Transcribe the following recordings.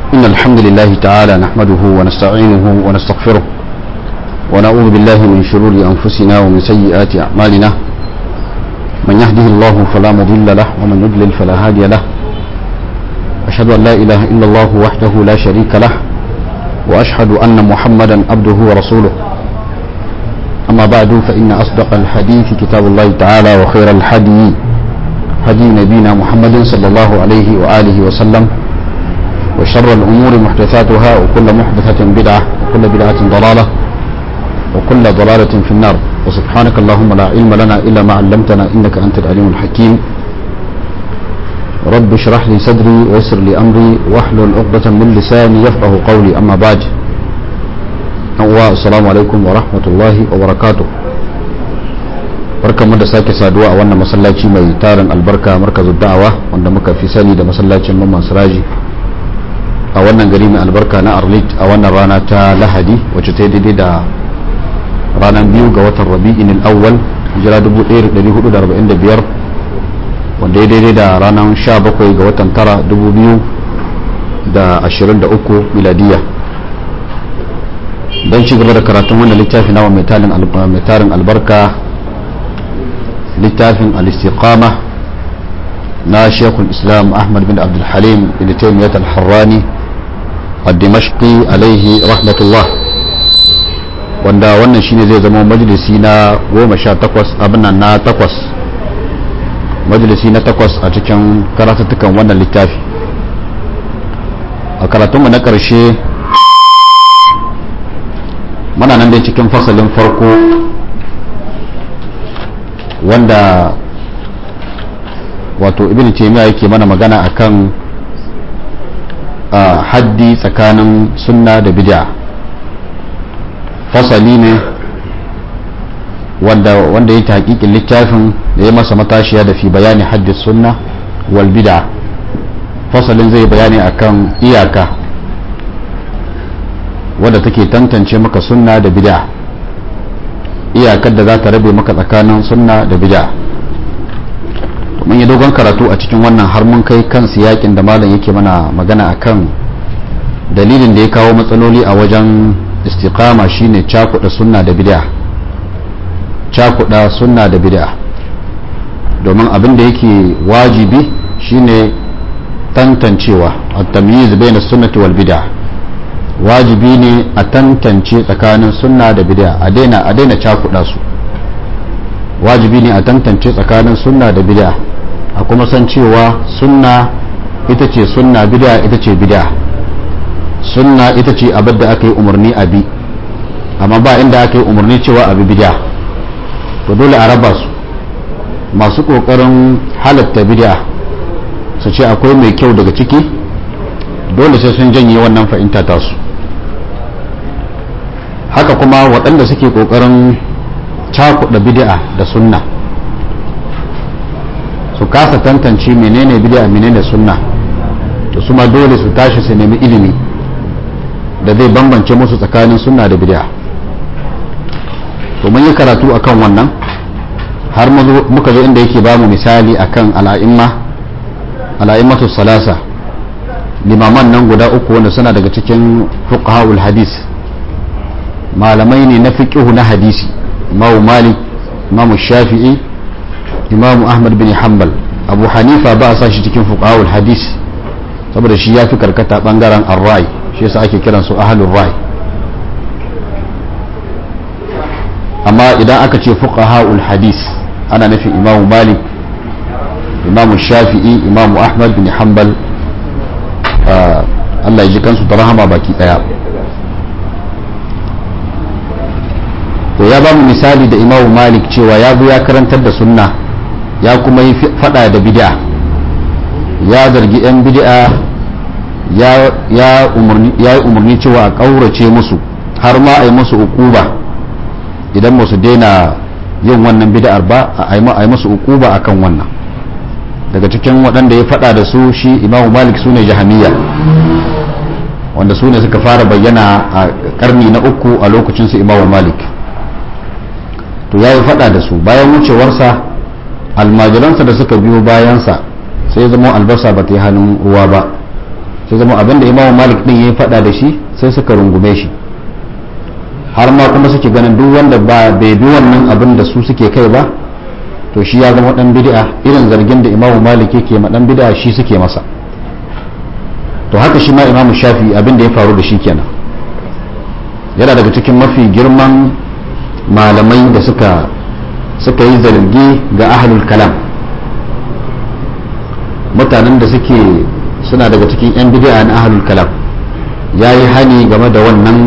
إن الحمد لله تعالى نحمده ونستعينه ونستغفره ونعوذ بالله من شرور أنفسنا ومن سيئات أعمالنا من يهده الله فلا مضل له ومن يضلل فلا هادي له أشهد أن لا إله إلا الله وحده لا شريك له وأشهد أن محمدا عبده ورسوله أما بعد فإن أصدق الحديث كتاب الله تعالى وخير الحدي هدي نبينا محمد صلى الله عليه وآله وسلم وشر الأمور محدثاتها وكل محدثة بدعة وكل بدعة ضلالة وكل ضلالة في النار وسبحانك اللهم لا علم لنا إلا ما علمتنا إنك أنت العليم الحكيم رب اشرح لي صدري ويسر لي أمري واحلل عقدة من لساني يفقه قولي أما بعد السلام عليكم ورحمة الله وبركاته barkanmu da sake saduwa a wannan masallaci mai tarin albarka markazu da'awa wanda muka fi sani da masallacin mamman siraji a wannan gari mai albarka na arlit a wannan rana ta lahadi wacce ta yi daidai da ranar biyu ga watan rabi'in al'awwal hijira 1445 wanda ya daidai da ranar 17 ga watan tara 2023 miladiya don ci gaba da karatun wannan littafi nawa mai tarin albarka littafin al-istiqama na shekul islam ahmad bin abdulhalim bin taimiyat al-harrani al-dimashqi alaihi rahmatullah wanda wannan shine zai zama majalisi na goma sha takwas abin na takwas majalisi na takwas a cikin karatattukan wannan littafi a karatunmu na ƙarshe muna nan dai cikin fasalin farko wanda wato ibn taymiya yake mana magana akan haddi tsakanin sunna da bid'a fasali ne wanda wanda yake hakikin littafin da ya masa matashiya da fi bayani haddi sunna wal bid'a fasalin zai bayani akan iyaka wadda take tantance maka sunna da bid'a iyakar da za ta rabe maka tsakanin sunna da bid'a mun yi dogon karatu a cikin wannan har mun kai kan siyakin da malam yake mana magana akan dalilin da ya kawo matsaloli a wajen istiqama shine cakuɗa sunna da bid'a cakuɗa sunna da bid'a domin abin da yake wajibi shine tantancewa at-tamyiz bayna sunnati wal bid'a wajibi ne a tantance tsakanin sunna da bid'a a daina a daina cakuɗa su wajibi ne a tantance tsakanin sunna da bid'a a kuma san cewa sunna ita ce sunna bid'a ita ce bid'a sunna ita ce abin da aka yi umarni a bi amma ba inda aka yi umarni cewa abi bid'a to dole a raba su masu kokarin halatta bid'a su ce akwai mai kyau daga ciki dole sai sun janye wannan fahimta tasu haka kuma waɗanda suke kokarin cakuɗa bid'a da sunna su kasa tantance menene bid'a menene sunna to su ma dole su tashi su nemi ilimi da zai bambance musu tsakanin sunna da bid'a to mun yi karatu akan wannan har muka zo inda yake bamu misali akan al'a'imma al'a'immatu salasa limaman nan guda uku wanda suna daga cikin fuqahaul hadis malamai ne na fiqhu na hadisi imamu malik imamu shafi'i imamu ahmad bin hanbal abu hanifa ba a sa shi cikin fuqahul hadis saboda shi ya fi karkata bangaren arrai shi yasa ake kiran su ahlul rai amma idan aka ce fuqahul hadis ana nufin imamu malik imamu shafi'i imamu ahmad bin hanbal Allah ya ji kansu da rahama baki daya to ya ba mu misali da imamu malik cewa ya zo ya karantar da sunna ya kuma yi fada da bid'a ya zargi 'yan bid'a ya yi umarni cewa a ƙaurace musu har ma a yi musu ukuba idan musu daina yin wannan bid'ar ba a yi musu ukuba akan wannan daga cikin waɗanda ya fada da su shi imamu malik su ne jahamiya wanda su ne suka fara bayyana a karni na uku a lokacin su imamu malik to ya yi fada da su bayan wucewarsa almajiransa da suka biyo bayansa sai zama albasa ba ta yi hannun ruwa ba sai zama abinda imamu malik din ya faɗa da shi sai suka rungume shi har ma kuma suke ganin duk wanda ba bai bi wannan abin da su suke kai ba to shi ya zama dan bid'a irin zargin da imamu malik yake ma dan bid'a shi suke masa to haka shi ma imamu shafi abin da ya faru da shi kenan yana daga cikin mafi girman malamai da suka suka yi zargi ga ahlul kalam mutanen da suke suna daga cikin 'yan bid'a na ahlul kalam ya yi hani game da wannan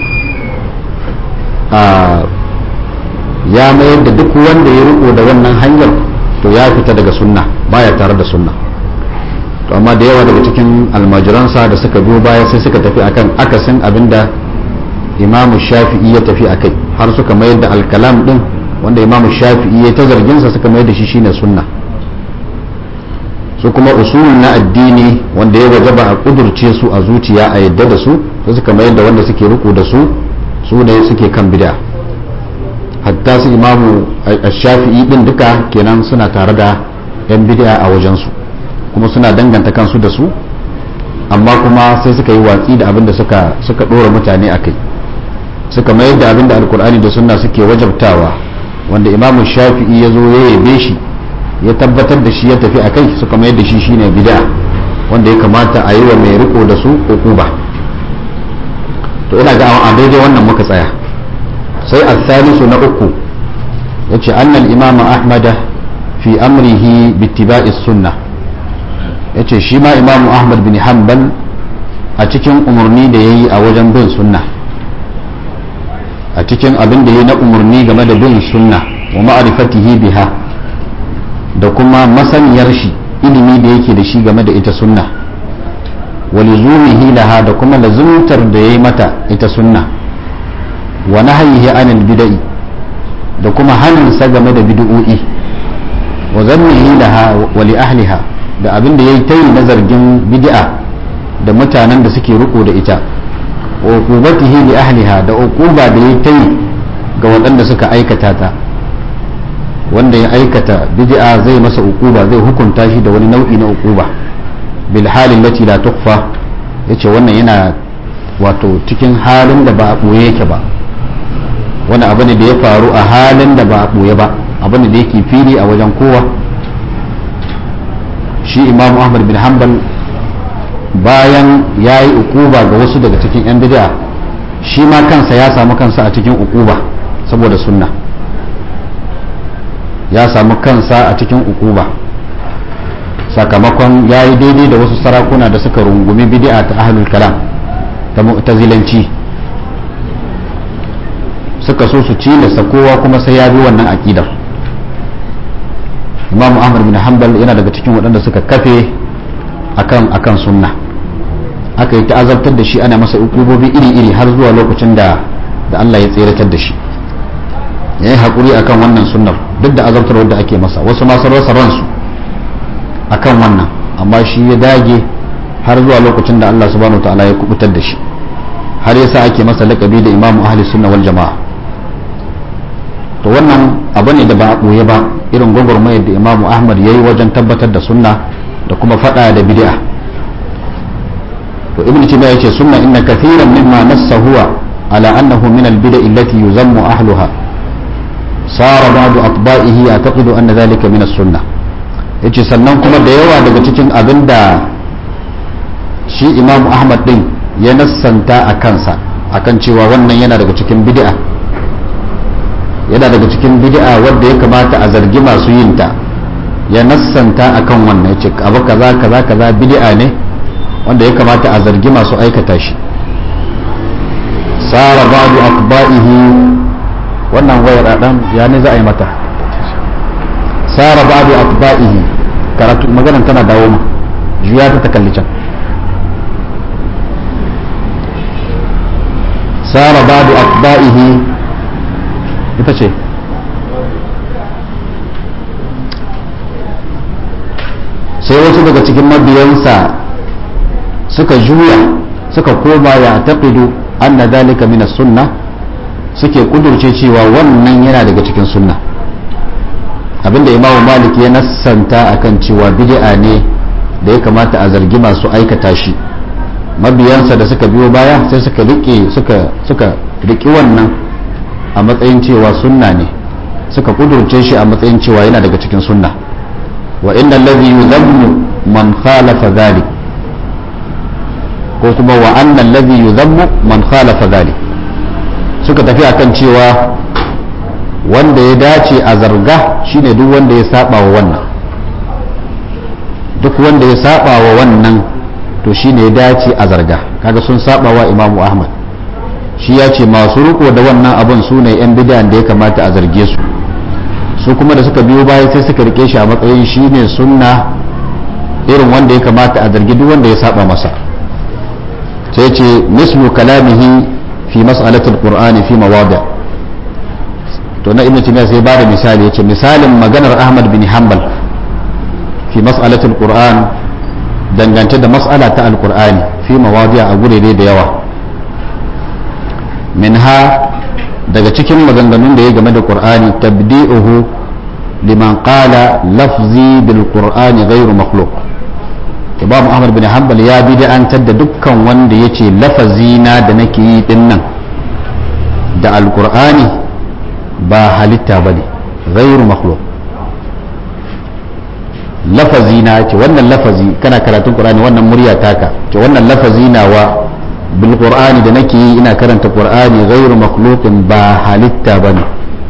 ya mayar da duk wanda ya riko da wannan hanyar to ya fita daga sunna baya tare da sunna to amma da yawa daga cikin almajiransa da suka biyo baya sai suka tafi akan akasin abinda imamu shafi'i ya tafi akai har suka mayar da alkalam din wanda imamu shafi'i ya ta zarginsa suka mayar da shi shine sunna su kuma usulun na addini wanda ya wajaba a kudurce su a zuciya a yadda da su sai suka mayar da wanda suke riko da su su ne suke kan bid'a hatta su imamu shafi'i din duka kenan suna tare da yan bid'a a wajensu kuma suna danganta kansu da su amma kuma sai suka yi watsi da abin da suka suka dora mutane a kai suka mayar da abin da alkur'ani da sunna suke wajabtawa wanda imamu shafi'i ya zo ya yabe shi ya tabbatar da shi ya tafi a kai suka mayar da shi shine bid'a wanda ya kamata a yi wa mai riko da su ba to ina ga a daidai wannan muka tsaya sai al-thalisu na uku yace annal imama ahmada fi amrihi bittiba'i sunnah yace shi ma imamu ahmad bin hanbal a cikin umarni da yayi a wajen bin sunna a cikin abin da yayi na umarni game da bin sunna wa ma'rifatihi biha da kuma masaniyar shi ilimi da yake da shi game da ita sunna wa lizumihi laha da kuma lazumtar da yayi mata ita sunna wa nahyihi anil bid'i da kuma haninsa game da bid'o'i wa zannihi laha wa li ahliha da abin da yayi tayi na zargin bid'a da mutanen da suke riko da ita wa uqubatihi li ahliha da uquba da yayi tayi ga waɗanda suka aikata ta wanda ya aikata bid'a zai masa uquba zai hukunta shi da wani nau'i na uquba bil halin lati la tukhfa yace wannan yana wato cikin halin da ba a boye yake ba wani abu ne da ya faru a halin da ba a boye ba abu ne da yake fili a wajen kowa shi imam ahmad bin hanbal bayan ya yi ukuba ga wasu daga cikin 'yan bid'a shi ma kansa ya samu kansa a cikin ukuba saboda sunna ya samu kansa a cikin ukuba sakamakon ya yi daidai da wasu sarakuna da suka rungumi bid'a ta ahlul kalam ta mu'tazilanci suka so su cilasta kowa kuma sai ya bi wannan aƙidar imam ahmad bin hanbal yana daga cikin waɗanda suka kafe akan akan sunna aka yi ta'azabtar da shi ana masa ukubobi iri-iri har zuwa lokacin da da Allah ya tseratar da shi ya yi haƙuri akan wannan sunnar duk da azabtar wadda ake masa wasu masu rasa ransu akan wannan amma shi ya dage har zuwa lokacin da Allah subhanahu ta'ala ya kubutar da shi har yasa ake masa laƙabi da imamu ahli sunna wal jama'a to wannan abu ne da ba a ɓoye ba irin gwagwarmayar da imamu ahmad ya yi wajen tabbatar da sunna da kuma faɗa da bid'a to ibn taymiya yace sunna inna kathiran mimma nassa huwa ala annahu min al-bid'a allati yuzammu ahluha sara ba'du atba'ihi ya'taqidu anna dhalika min as-sunnah yace sannan kuma da yawa daga cikin abinda shi imamu ahmad din ya nassanta a kansa akan cewa wannan yana daga cikin bid'a yana daga cikin bid'a wadda ya kamata a zargi masu yin ta ya nassanta akan wannan yace abu kaza kaza kaza bid'a ne wanda ya kamata a zargi masu aikata shi sara ba'du atba'ihi wannan wayar dan ya ne za a yi mata sara ba'du atba'ihi karatu maganar tana dawo ma juya ta ta kalli can sara ba'du atba'ihi ita ce sai wasu daga cikin mabiyansa suka juya suka koma ya taqidu anna dalika min sunna suke kudurce cewa wannan yana daga cikin sunna abinda imam malik ya nassanta akan cewa bid'a ne da ya kamata a zargi masu aikata shi mabiyansa da suka biyo baya sai suka rike suka suka riki wannan a matsayin cewa sunna ne suka kudurce shi a matsayin cewa yana daga cikin sunna wa inna allazi yuzammu man khalafa dhalik ko kuma wa anna allazi yuzammu man khalafa dhalik suka tafi akan cewa wanda ya dace a zarga shine duk wanda ya saba wa wannan duk wanda ya saba wa wannan to shine ya dace a zarga kaga sun saba wa imamu ahmad shi ya ce masu riko da wannan abun su ne yan bidan da ya kamata a zarge su su kuma da suka biyo baya sai suka rike shi a matsayin shine sunna irin wanda ya kamata a zargi duk wanda ya saba masa sai ce mislu kalamihi fi mas'alatul qur'ani fi mawadi' to na ibnu taymiya sai bada misali yace misalin maganar ahmad bin hanbal fi mas'alatul qur'an dangance da mas'ala ta alqur'ani fi mawadi' a gurere da yawa minha daga cikin maganganun da ya game da qur'ani tabdi'uhu liman qala lafzi bil qur'ani ghayru makhluq imam ahmad bin hanbal ya bid'antar da dukkan wanda yace lafazina da nake yi dinnan da alqur'ani ba halitta ba ne ghairu makhluk lafazi na ce wannan lafazi kana karatun qur'ani wannan murya taka ce wannan lafazi nawa bil qur'ani da nake yi ina karanta qur'ani ghairu makhluqin ba halitta ba ne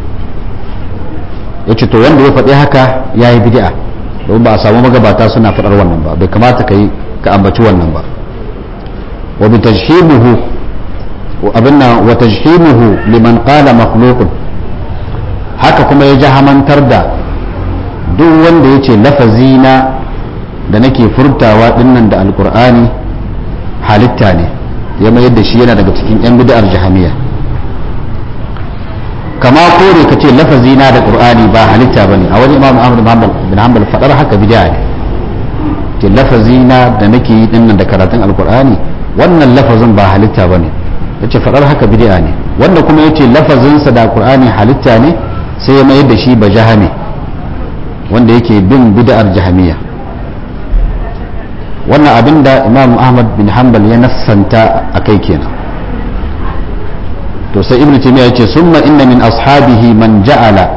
yace to wanda ya faɗi haka yayi bid'a don ba a samu magabata suna faɗar wannan ba bai kamata ka yi ka ambaci wannan ba wa bi tajhimuhu abinna wa tajhimuhu liman qala makhluqun haka kuma ya jahamantar da duk wanda ya ce lafazina da nake furtawa dinnan da alkur'ani halitta ne ya mayar da shi yana daga cikin 'yan bid'ar jahamiya kama kore ka ce lafazina da qur'ani ba halitta bane a wajen imam ahmad bin hanbal fadar haka bid'a ne ce lafazina da nake yi dinnan da karatun alkur'ani wannan lafazin ba halitta bane yace fadar haka bid'a ne wanda kuma yace lafazinsa da qur'ani halitta ne sai ya mayar da shi ba jahame wanda yake bin bid'ar jahamiya wannan abin da imam ahmad bin hanbal ya nassanta a kai kenan to sai ibn taymiya yace summa inna min ashabihi man ja'ala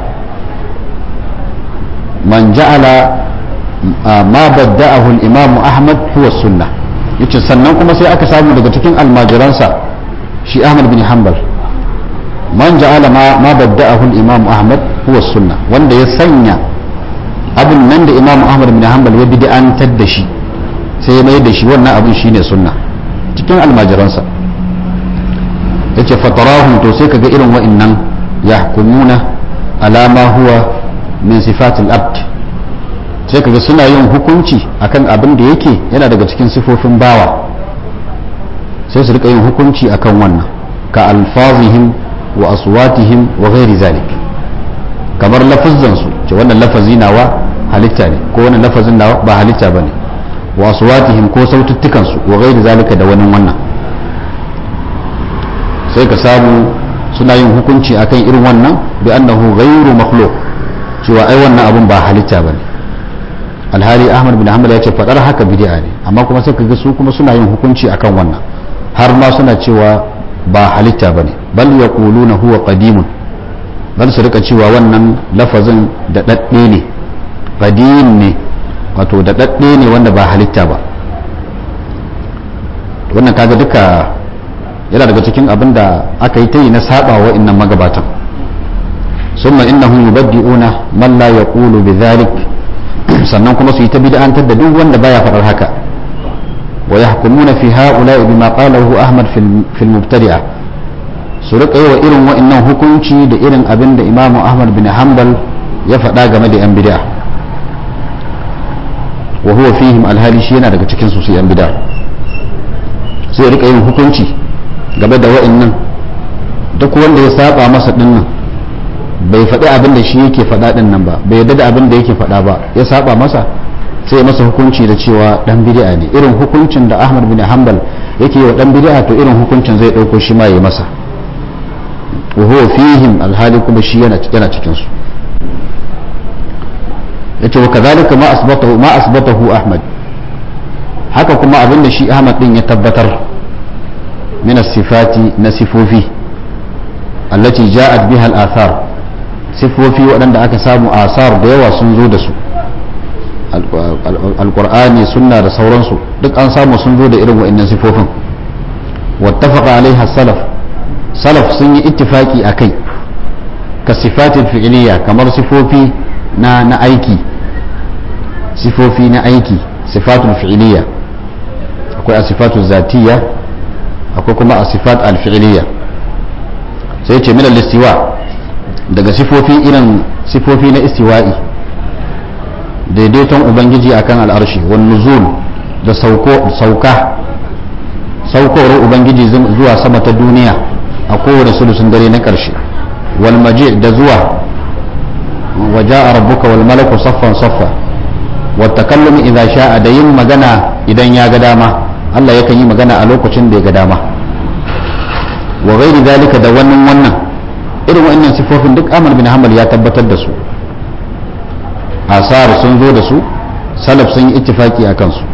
man ja'ala ma badda'ahu al-imam ahmad huwa sunnah yace sannan kuma sai aka samu daga cikin almajiransa shi ahmad bin hanbal man ja'ala ma ma badda'ahu al-imam ahmad huwa sunna wanda ya sanya abin nan da imam ahmad bin hanbal ya bid'antar da shi sai ya mai da shi wannan abin shine sunna cikin almajiransa yace fatarahum to sai kaga irin wa'annan yahkumuna ala ma huwa min sifatil abd sai kaga suna yin hukunci akan abin da yake yana daga cikin sifofin bawa sai su rika yin hukunci akan wannan ka alfazihim wa aswatihim wa ghairi zalik kamar lafazan su ce wannan lafazi nawa halitta ne ko wannan lafazin nawa ba halitta bane wa aswatihim ko saututtukan su wa ghairi zalika da wani wannan sai ka samu suna yin hukunci akan irin wannan bi annahu ghairu makhluq cewa ai wannan abun ba halitta bane alhali ahmad bin hanbal ya ce fadar haka bid'a ne amma kuma sai kaga su kuma suna yin hukunci akan wannan har ma suna cewa ba halitta bane bal yaquluna huwa qadimun bal su rika cewa wannan lafazin da dadde ne qadim ne wato da dadde ne wanda ba halitta ba wannan kaga duka yana daga cikin abin da aka yi ta yi na saba wa innan magabatan summa innahum yubaddi'una man la yaqulu bidhalik sannan kuma su yi ta bid'antar da duk wanda baya faɗar haka wa yahkumuna fi ha'ula'i bima qalahu ahmad fil mubtadi'a su rika yi wa irin wa'annan hukunci da irin abin da imamu ahmad bin hanbal ya faɗa game da yan bid'a wa huwa fihim alhali shi yana daga cikin su su yan bid'a sai rika yin hukunci game da wa'annan duk wanda ya saba masa dinnan bai faɗi abin da shi yake faɗa din nan ba bai yarda da abin da yake faɗa ba ya saba masa sai ya masa hukunci da cewa dan bid'a ne irin hukuncin da Ahmad bin Hanbal yake yi wa dan bid'a to irin hukuncin zai dauko shi ma ya masa wa huwa fihim alhali kuma shi yana yana cikin su yace wa kadhalika ma asbatahu ma asbatahu Ahmad haka kuma abinda shi ahmad din ya tabbatar min sifati na sifofi allati ja'at biha al-athar sifofi waɗanda aka samu asar da yawa sun zo da su alqur'ani sunna da sauransu duk an samu sun zo da irin wa'annan sifofin wattafaqa alaiha salaf salaf sun yi ittifaki akai ka sifatin fi'iliya kamar sifofi na na aiki sifofi na aiki sifatun fi'iliya akwai a sifatun zatiya akwai kuma a sifat al-fi'iliya sai ce min al-istiwa daga sifofi irin sifofi na istiwa'i daidaiton ubangiji akan al'arshi wan nuzul da sauko sauka saukowar ubangiji zuwa sama ta duniya a kowane sulusun dare na ƙarshe wal maji da zuwa waja rabbuka wal malaku saffan saffa wa takallum idza sha'a da yin magana idan ya ga dama Allah yakan yi magana a lokacin da ya ga dama wa ghairi zalika da wannan wannan irin wannan sifofin duk Ahmad bin Hanbal ya tabbatar da su asar sun zo da su salaf sun yi ittifaki akan su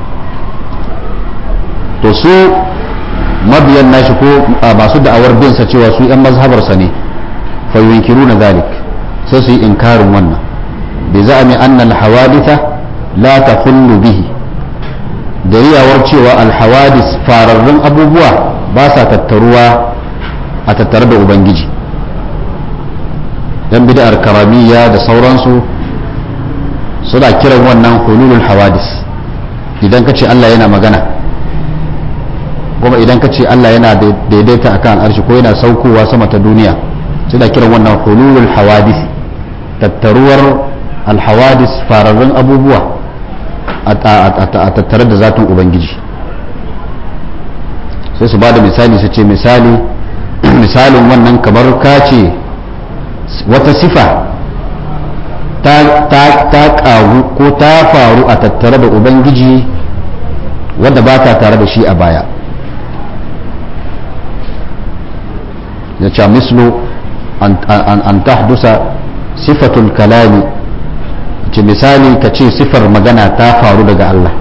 to su mabiyan nashi ko masu da'awar bin sa cewa su yan mazhabarsa ne fa yunkiruna zalik sai su yi inkarin wannan bi za'ami anna al-hawaditha la takhullu bihi da riyawar cewa al-hawadis fararrun abubuwa ba sa tattaruwa a tattare da ubangiji dan bid'ar karamiyya da sauransu suna kiran wannan hululul hawadis idan ka ce Allah yana magana kuma idan ka ce Allah yana daidaita akan arshi ko yana saukowa sama ta duniya suna kiran wannan hululul hawadis tattaruwar alhawadis fararrun abubuwa a tattare da zatin ubangiji sai su ba da misali su ce misali misalin wannan kamar ka ce wata sifa ta ƙaru ko ta faru a tattare da ubangiji wadda ba ta tare da shi a baya ya ce mislu an tahdusa sifatul kalami ce misali ka ce sifar magana ta faru daga Allah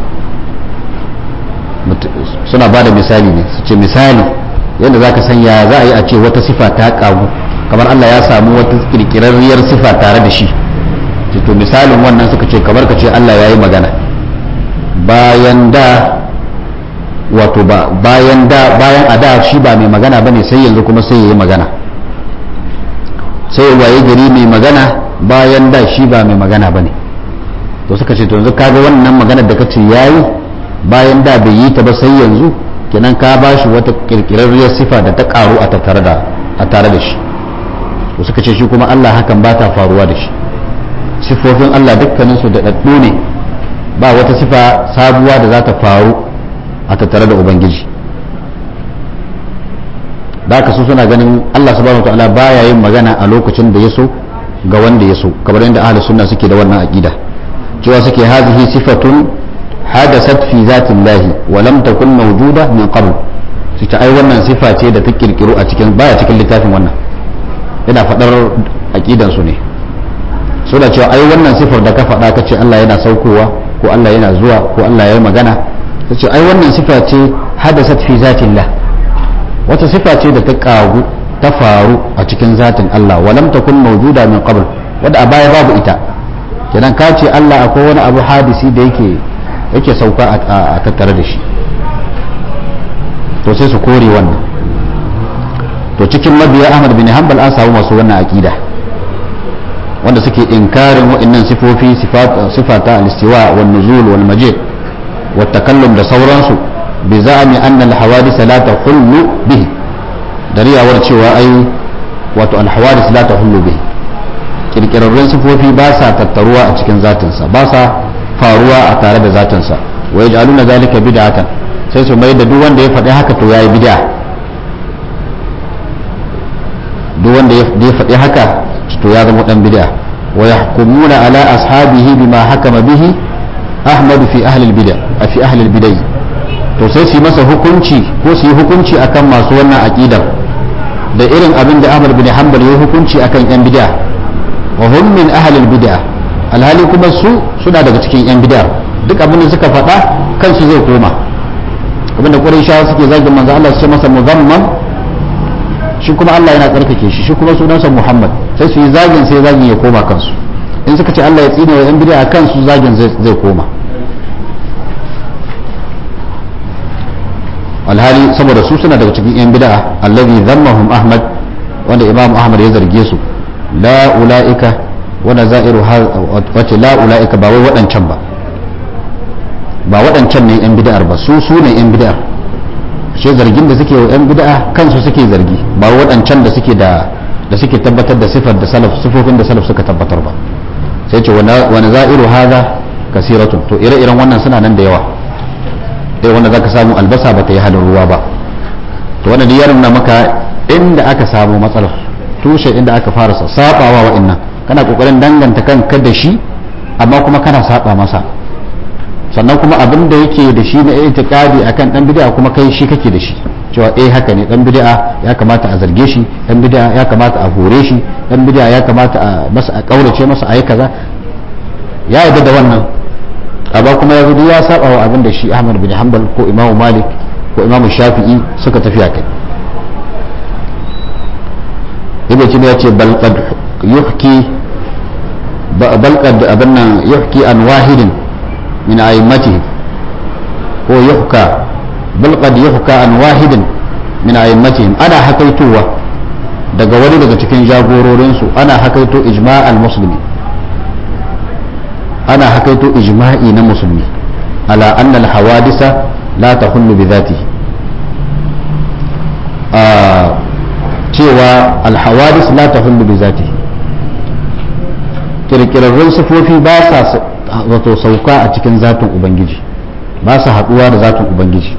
suna ba da misali ne su ce misali yadda za ka sanya za a yi a ce wata sifa ta ƙagu kamar Allah ya samu wata kirkirarriyar sifa tare da shi to misalin wannan suka ce kamar ka ce Allah ya yi magana bayan da wato ba bayan da bayan a da shi ba mai magana bane sai yanzu kuma sai ya yi magana sai waye gari mai magana bayan da shi ba mai magana bane to suka ce to yanzu kaga wannan magana da kace yayi bayan da bai yi ta ba sai yanzu kenan ka ba shi wata kirkirarriyar sifa da ta karu a tattare da a tare da shi to suka ce shi kuma Allah hakan ba ta faruwa da shi sifofin Allah dukkaninsu da ɗaɗɗu ne ba wata sifa sabuwa da za ta faru a tattare da ubangiji da haka su suna ganin Allah subhanahu wa ta'ala baya yin magana a lokacin da ya so ga wanda ya so kamar yadda ahli sunna suke da wannan aqida cewa suke hazihi sifatun hadasat fi zatillahi wa lam takun mawjuda min qabl su ta ai wannan sifa ce da ta kirkiro a cikin baya cikin littafin wannan yana fadar aqidan su ne so da cewa ai wannan sifar da ka faɗa ka ce Allah yana saukowa ko Allah yana zuwa ko Allah ya yi magana ta ce ai wannan sifa ce hadasat fi zatillah wata sifa ce da ta kagu ta faru a cikin zatin Allah walam takun mawjuda min qabl wadda a baya babu ita kenan ka ce Allah akwai wani abu hadisi da yake yake sauka a tattare da shi to sai su kore wannan to cikin mabiya Ahmad bin Hanbal an samu masu wannan aqida wanda suke inkarin waɗannan sifofi sifata al-istiwa wal nuzul wal majid wa takallum da sauransu bi za'ami anna al-hawadith la tahullu bihi dariyawar cewa ai wato al-hawadith la tahullu bihi kirkirarrun sifofi ba sa tattaruwa a cikin zatinsa ba sa faruwa a tare da zatinsa wa yaj'aluna zalika bid'atan sai su mai da duk wanda ya faɗi haka to yayi bid'a duk wanda ya faɗi haka to ya zama dan bid'a wa yahkumuna ala ashabihi bima hakama bihi ahmad fi ahli al-bid'a fi ahli al-bid'ah to sai su yi masa hukunci ko su yi hukunci akan masu wannan aqidar da irin abin da Ahmad bin Hanbal ya hukunci akan yan bid'a wa hum min ahli al-bid'ah alhali kuma su suna daga cikin yan bid'a duk abin da suka faɗa kansu zai koma abinda quraishawa suke zagin manzo Allah su ce masa muzamman shi kuma Allah yana tsarkake shi shi kuma sunansa Muhammad sai su yi zagin sai zagin ya koma kansu in suka ce Allah ya tsine wa yan bid'a kansu zagin zai koma alhali saboda su suna daga cikin yan bid'a allazi zammahum ahmad wanda imam ahmad ya zarge su la ulaika wanda za'iru wace la ulaika ba wai waɗancan ba ba waɗancan ne yan bid'ar ba su su ne yan bid'ar shi zargin da suke wa yan bid'a kansu suke zargi ba waɗancan da suke da da suke tabbatar da sifar da salaf sifofin da salaf suka tabbatar ba sai ce wani za'iru haza kasiratun to ire-iren wannan suna nan da yawa sai wanda zaka samu albasa ba ta yi halin ruwa ba to wannan ya nuna maka inda aka samu matsalar tushe inda aka fara sabawa wa'annan kana kokarin danganta kanka da shi amma kuma kana saba masa sannan kuma abin da yake da shi na itiqadi akan dan bid'a kuma kai shi kake da shi cewa eh haka ne dan bid'a ya kamata a zarge shi dan bid'a ya kamata a hore shi dan bid'a ya kamata a masa a kaurace masa ayi kaza ya yarda da wannan amma kuma yanzu ya saba wa abin da shi Ahmad bin Hanbal ko Imam Malik ko Imam Shafi'i suka tafi a kai Ibn Taymiyyah ya ce bal qad yuhki bal qad abanna yuhki an wahidin min a'immatihi ko yuhka bal qad yuhka an wahidin min a'immatihim ana hakaitowa daga wani daga cikin jagororinsu ana hakaito ijma'al muslimi ana hakaito ijma'i na musulmi ala anna al-hawadisa la tahullu bi dhatihi cewa al-hawadis la tahullu bi dhatihi kirkirarrun sifofi ba sa wato sauka a cikin zatin ubangiji ba sa haduwa da zatin ubangiji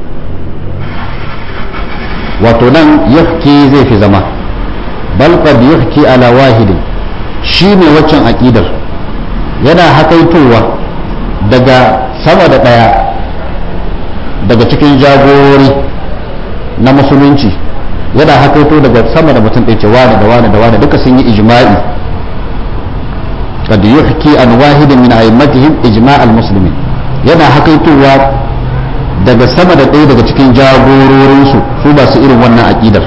wato nan yahki zai fi zama bal qad yahki ala wahidin shine waccan aqidar yana hakaitowa daga sama da ɗaya daga cikin jagorori na musulunci yana hakaito daga sama da mutum ɗaya ce wane da wane da wane duka sun yi ijma'i kad yuhki an wahidin min a'immatihim ijma' al-muslimin yana hakaitowa daga sama da ɗaya daga cikin jagororinsu su ba su irin wannan aqidar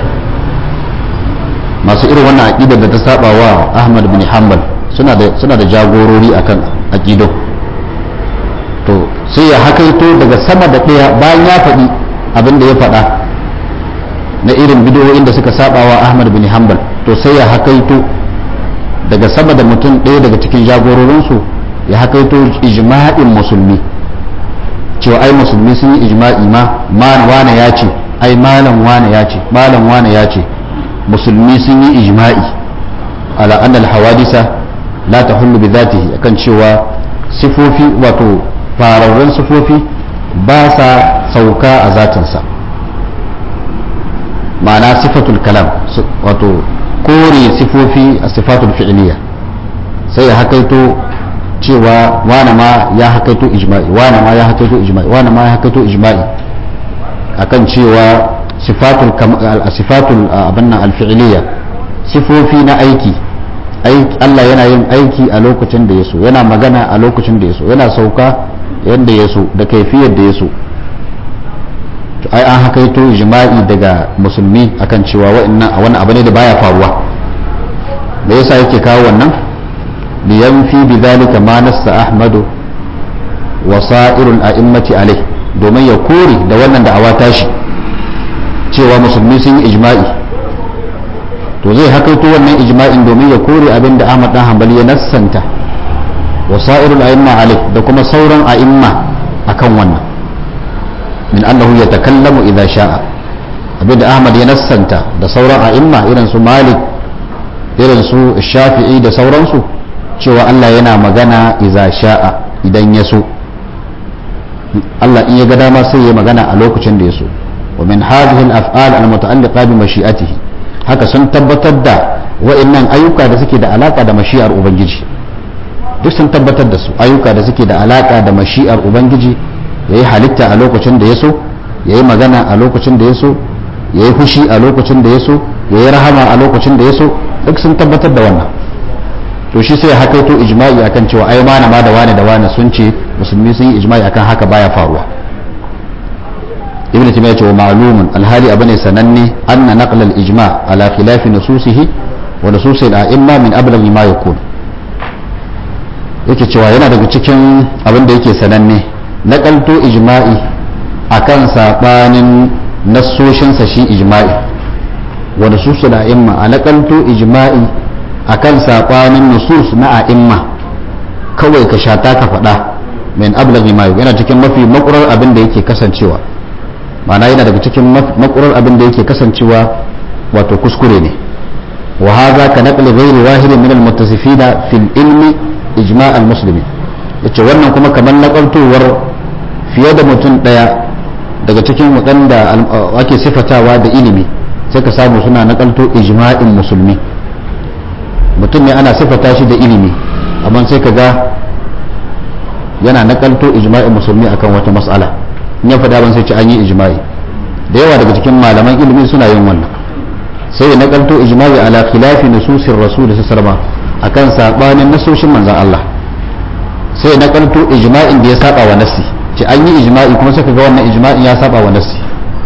masu irin wannan aqidar da ta saba wa Ahmad bin Hanbal suna da jagorori akan aƙido to sai ya hakaito daga sama da ɗaya bayan ya faɗi abin da ya faɗa na irin bidiyoyin da suka saba wa ahmad bin hanbal to sai ya hakaito daga sama da mutum ɗaya daga cikin jagororinsu ya hakaito ijma'in musulmi cewa ai musulmi sun yi ijma'i ma wane ya ce ai malam wane ya ce malam wane ya ce musulmi sun yi ijma'i ala annal hawadisa la ta hullu bi zatihi akan cewa sifofi wato fararren sifofi ba sa sauka a zatinsa ma'ana sifatul kalam wato kore sifofi a sifatul fi'liya sai ya hakaito cewa wane ma ya hakaito ijma'i wane ma ya hakaito ijma'i wane ma ya hakaito ijma'i akan cewa sifatul sifatul abanna al-fi'liya sifofi na aiki Allah yana yin aiki a lokacin da ya so yana magana a lokacin da ya so yana sauka yadda ya so da kaifiyar da ya so ai an hakaito jima'i daga musulmi akan cewa wa'annan a wani abu ne da baya faruwa me yasa yake kawo wannan liyanfi bi zalika ma nassa ahmadu wa sa'irul a'immati alai domin ya kore da wannan da awa tashi cewa musulmi sun yi ijma'i to zai hakaito wannan ijma'in domin ya kore abin da Ahmad dan Hanbali ya nassanta wa sa'irul a'imma alai da kuma sauran a'imma akan wannan min annahu yatakallamu idza sha'a abin da Ahmad ya nassanta da sauran a'imma irin su Malik irin su Shafi'i da sauransu cewa Allah yana magana idza sha'a idan ya so Allah in ya ga dama sai ya magana a lokacin da ya so wa min hadhihi al-af'al al-muta'alliqa bi mashi'atihi haka sun tabbatar da wa'annan ayyuka da suke da alaka da mashi'ar ubangiji duk sun tabbatar da su ayyuka da suke da alaka da mashi'ar ubangiji yayi halitta a lokacin da ya so yayi magana a lokacin da ya so yayi fushi a lokacin da ya so yayi rahama a lokacin da ya so duk sun tabbatar da wannan to shi sai hakaito ijma'i akan cewa ai mana ma da wane da wane sun ce musulmi sun yi ijma'i akan haka baya faruwa ibn taymiya ce wa ma'lumun alhali abane sananne anna naql al-ijma' ala khilaf nususihi wa nusus al-a'imma min ablagh ma yakun yake cewa yana daga cikin abin da yake sananne nakalto ijma'i akan sabanin nassoshinsa shi ijma'i wa nusus al-a'imma a nakalto ijma'i akan sabanin nusus na a'imma kawai ka shata ka faɗa min ablaghi ma yana cikin mafi makurar abin da yake kasancewa ma'ana yana daga cikin makurar abin da yake kasancewa wato kuskure ne wa hadha ka naqli ghairi wahidin min al-muttasifina fil ilmi ijma' al-muslimin yace wannan kuma kamar nakaltowar fiye da mutum daya daga cikin waɗanda ake sifatawa da ilimi sai ka samu suna nakalto ijma'in musulmi mutum ne ana sifata shi da ilimi amma sai ka ga yana nakalto ijma'in musulmi akan wata mas'ala in ya faɗa ban sai ce an yi ijma'i da yawa daga cikin malaman ilimi suna yin wannan sai ya nakalto ijma'i ala khilafi nususir rasul sallallahu akan sabanin nasoshin manzon Allah sai ya nakalto ijma'in da ya saba wa nassi ce an yi ijma'i kuma sai ga wannan ijma'in ya saba wa nassi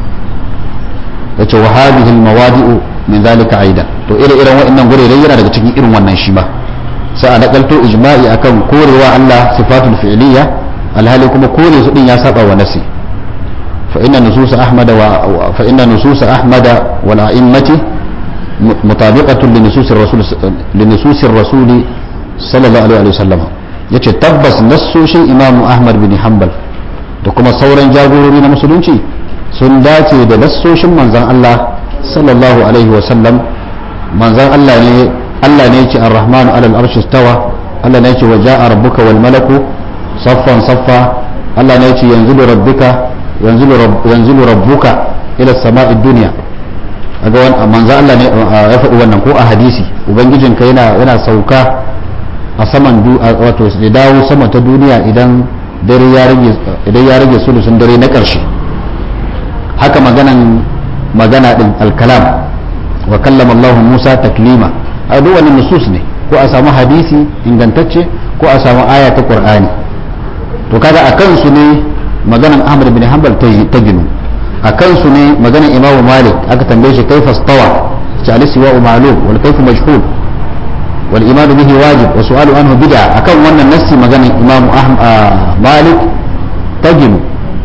yace wa hadhihi al-mawadi'u min zalika aidan to ire-iren waɗannan gurere yana daga cikin irin wannan shi ba sai a nakalto ijma'i akan korewa Allah sifatul fi'liya alhali kuma kore su din ya saba wa nasi fa inna nusus ahmad wa fa inna nusus ahmad wal a'immati mutabiqatun li nusus ar-rasul li nusus ar-rasul sallallahu alaihi wasallam yace tabbas nassoshin imam ahmad bin hanbal da kuma sauran jagorori na musulunci sun dace da nassoshin manzon Allah sallallahu alaihi wasallam manzon Allah ne Allah ne yake ar-rahmanu alal arshi stawa Allah ne yake waja'a rabbuka wal malaku saffan saffa Allah ne yake yanzilu rabbuka yanzilu yanzilu rabbuka ila samai dunya aga wannan manzo Allah ne ya faɗi wannan ko a hadisi ubangijinka yana yana sauka a saman du wato ya dawo sama ta duniya idan dare ya rage idan ya rage sulusun dare na ƙarshe haka maganan magana din al-kalam wa kallama Allah Musa taklima a duk wani nusus ne ko a samu hadisi ingantacce ko a samu aya ta qur'ani to kaga a kansu ne maganan ahmad bin hanbal ta ginu a kansu ne maganan imamu malik aka tambaye shi kaifa stawa ta alisiwa ma'lum wal kayfu majhul wal iman bihi wajib wa su'alu anhu bid'a akan wannan nassi maganan imamu malik ta ginu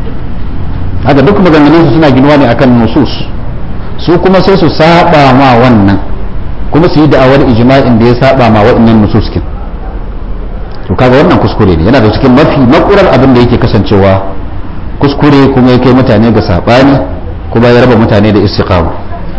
haka duk maganganun su suna ginuwa ne akan nusus su kuma sai su saba ma wannan kuma su yi da'awar ijma'in da ya saba ma waɗannan nususkin to kaga wannan kuskure ne yana da cikin mafi makurar abin da yake kasancewa kuskure kuma ya kai mutane ga sabani kuma ya raba mutane da istiqama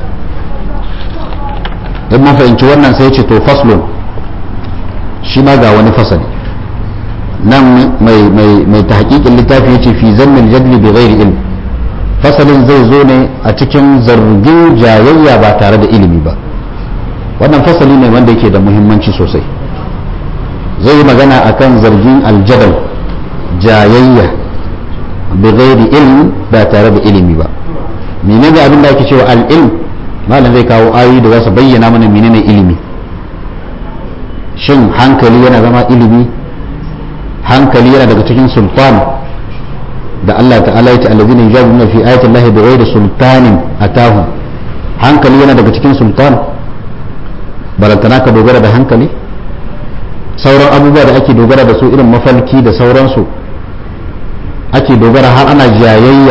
dan mun fahimci wannan sai ce to faslun shi ma ga wani fasali nan mai mai mai tahqiqin littafi yace fi zammil jadli bi ghairi ilm fasalin zai zo ne a cikin zargin jayayya ba tare da ilimi ba wannan fasali ne wanda yake da muhimmanci sosai zai yi magana akan zargin aljadal jayayya bi ghairi ilm ba tare da ilimi ba menene abin da ake cewa al-ilm malam zai kawo ayoyi da za su bayyana mana menene ilimi shin hankali yana zama ilimi hankali yana daga cikin sultan da Allah ta'ala ya ce allazina yujadiluna fi ayati llahi bighairi sultanin atahum hankali yana daga cikin sultan barantana ka dogara da hankali sauran abubuwa da ake dogara da su irin mafalki da sauransu ake dogara har ana jayayya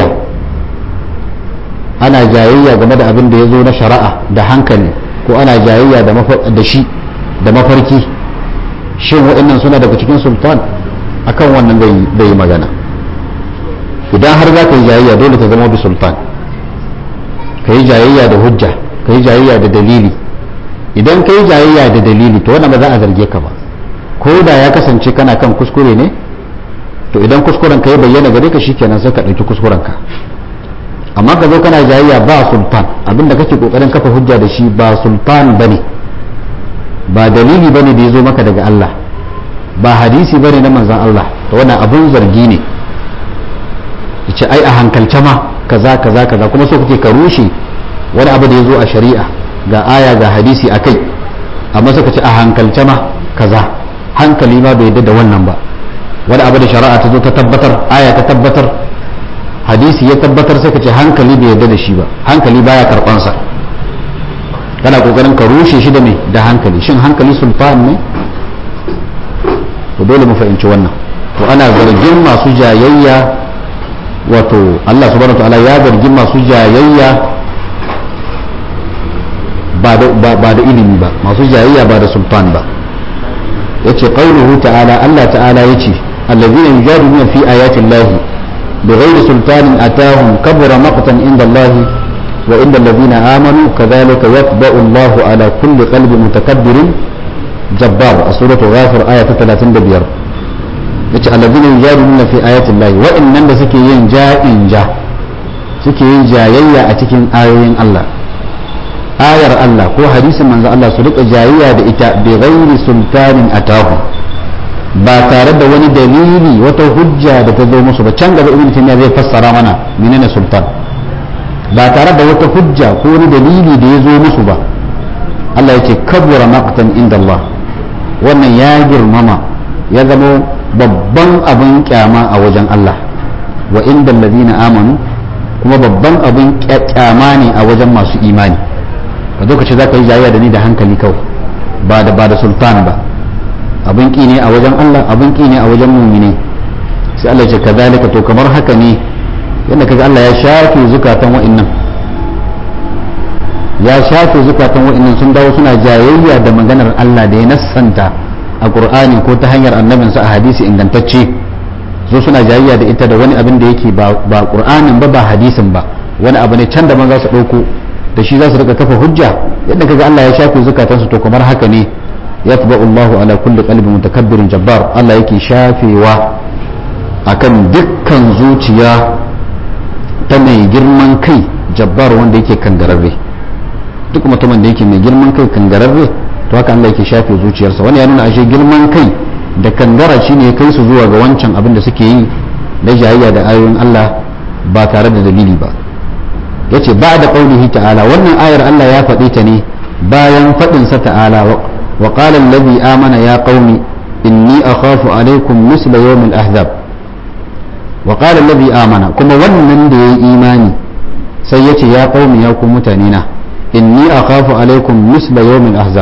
ana jayayya game da abin da ya zo na shari'a da hankali ko ana jayayya da shi da mafarki shin waɗannan suna daga cikin sultan akan wannan zai yi magana idan har za ka yi jayayya dole ta zama bi sultan ka yi jayayya da hujja ka yi jayayya da dalili idan ka yi jayayya da dalili to wannan ba za a zarge ka ba ko da ya kasance kana kan kuskure ne to idan kuskuren ka ya bayyana gare ka shikenan sai ka ɗauki kuskuren ka amma ka zo kana jayayya ba sultan abinda kake kokarin kafa hujja da shi ba sultan bane ba dalili bane da ya zo maka daga Allah ba hadisi bane na manzon Allah to wannan abun zargi ne yace ai a hankalce ma kaza kaza kaza kuma so kake ka rushe wani abu da ya zo a shari'a ga aya ga hadisi a kai amma suka ce a hankalce ma kaza hankali ma bai yadda da wannan ba wani abu da shari'a ta zo ta tabbatar aya ta tabbatar hadisi ya tabbatar sai ka ce hankali bai yarda da shi ba hankali baya karbansa kana kokarin ka rushe shi da me da hankali shin hankali sulfan ne to dole mu fahimci wannan to ana zargin masu jayayya wato Allah subhanahu wa ta'ala ya zargin masu jayayya ba da ilimi ba masu jayayya ba da sultan ba yace qauluhu ta'ala Allah ta'ala yace allazina yujadiluna fi ayati llahi بغير سلطان أتاهم كبر مقتا عند الله وعند الذين آمنوا كذلك يطبع الله على كل قلب متكبر جبار سورة غافر آية 35 yace allazina yujadiluna fi ayati Allah wa'annan da suke yin ja'in ja suke yin jayayya a cikin ayoyin Allah ayar Allah ko hadisin manzo Allah su rika jayayya da ita bi ghairi sultanin atahu ba tare da wani dalili wata hujja da ta zo musu ba can gaba ibn taymiya zai fassara mana menene sultan ba tare da wata hujja ko wani dalili da ya zo musu ba Allah yake kabura maqtan inda Allah wannan ya girmama ya zama babban abin kyama a wajen Allah wa inda alladhina amanu kuma babban abin kyama ne a wajen masu imani ka zo ka ce za ka yi jayayya da ni da hankali kawai ba da ba da sultan ba abin ki ne a wajen Allah abin ki ne a wajen mumini sai Allah ya ce kazalika to kamar haka ne yadda kaga Allah ya shafe zukatan wa'annan ya shafe zukatan wa'annan sun dawo suna jayayya da maganar Allah da ya nassanta a Qur'ani ko ta hanyar annabinsa a hadisi ingantacce zo suna jayayya da ita da wani abin da yake ba Qur'anin ba ba hadisin ba wani abu ne can da man za su ɗauko da shi za su rika kafa hujja yadda kaga Allah ya shafe zukatansu to kamar haka ne yatba'u Allahu ala kulli qalbi mutakabbirin jabbar Allah yake shafewa akan dukkan zuciya ta mai girman kai jabbar wanda yake kangararre duk mutumin da yake mai girman kai kangararre to haka Allah yake shafe zuciyarsa wani ya nuna ashe girman kai da kangara shine ya kai su zuwa ga wancan abin da suke yi da jayayya da ayoyin Allah ba tare da dalili ba yace ba da qaulihi ta'ala wannan ayar Allah ya faɗi ta ne bayan faɗin sa ta'ala wa qala allazi amana ya qaumi inni akhafu alaykum misla yawm al-ahzab wa qala allazi amana kuma wannan da yayi imani sai yace ya qaumi ya ku mutane na inni akhafu alaykum misla yawm al-ahzab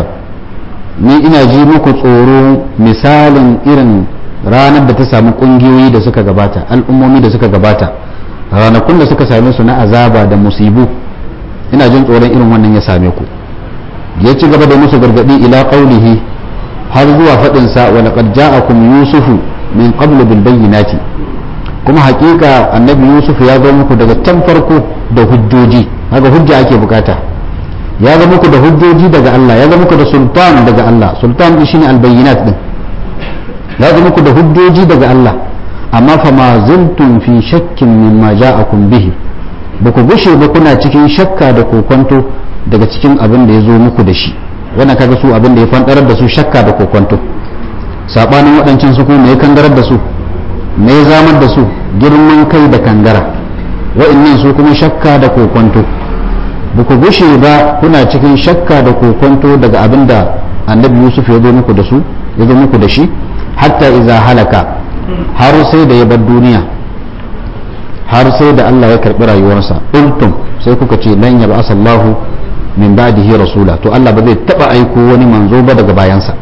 ni ina ji muku tsoro misalin irin ranar da ta samu kungiyoyi da suka gabata al'ummomi da suka gabata ranakun da suka same su na azaba da musibu ina jin tsoron irin wannan ya same ku ya ci gaba da musu gargadi ila qaulihi har zuwa fadin sa wa laqad ja'akum yusufu min qablu bil bayyinati kuma hakika annabi yusuf ya zo muku daga can farko da hujjoji haka hujja ake bukata ya zo muku da hujjoji daga Allah ya zo muku da sultan daga Allah sultan din shine al bayyinat din ya zo muku da hujjoji daga Allah amma fa ma zuntum fi shakkin mimma ja'akum bihi ba ku gushe ba kuna cikin shakka da kokonto daga cikin abin da ya zo muku da shi wannan kaga su abin da ya fandarar da su shakka da kokonto sabanin waɗancan su kuma ya kangarar da su me ya zamar da su girman kai da kangara wa'annan su kuma shakka da kokonto ba ku gushe ba kuna cikin shakka da kokonto daga abin da annabi yusuf ya zo muku da su ya zo muku da shi hatta iza halaka har sai da ya bar duniya har sai da Allah ya karbi rayuwarsa ultum sai kuka ce lan ya ba'asa Allahu min ba'dihi rasula to Allah ba zai taba aiko wani manzo ba daga bayansa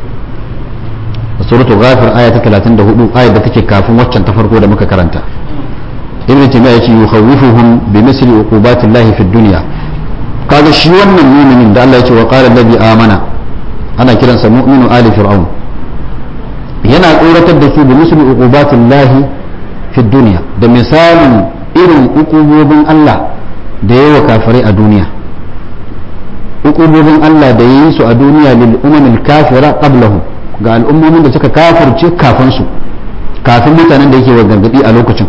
suratul ghafir aya ta 34 ayar da take kafin waccan ta farko da muka karanta ibn taymiya yace yukhawifuhum bi misli uqubatillahi fid dunya kaga shi wannan mu'minin da Allah ya ce wa qala alladhi amana ana kiransa mu'minu ali fir'aun yana tsoratar da su da misli uqubatin lahi fi duniya da misalin irin uqubobin Allah da yawa kafirai a duniya uqubobin Allah da yayi su a duniya lil umamil kafira qablahum ga al'ummomin da suka kafirce kafin su kafin mutanen da yake wa gargadi a lokacin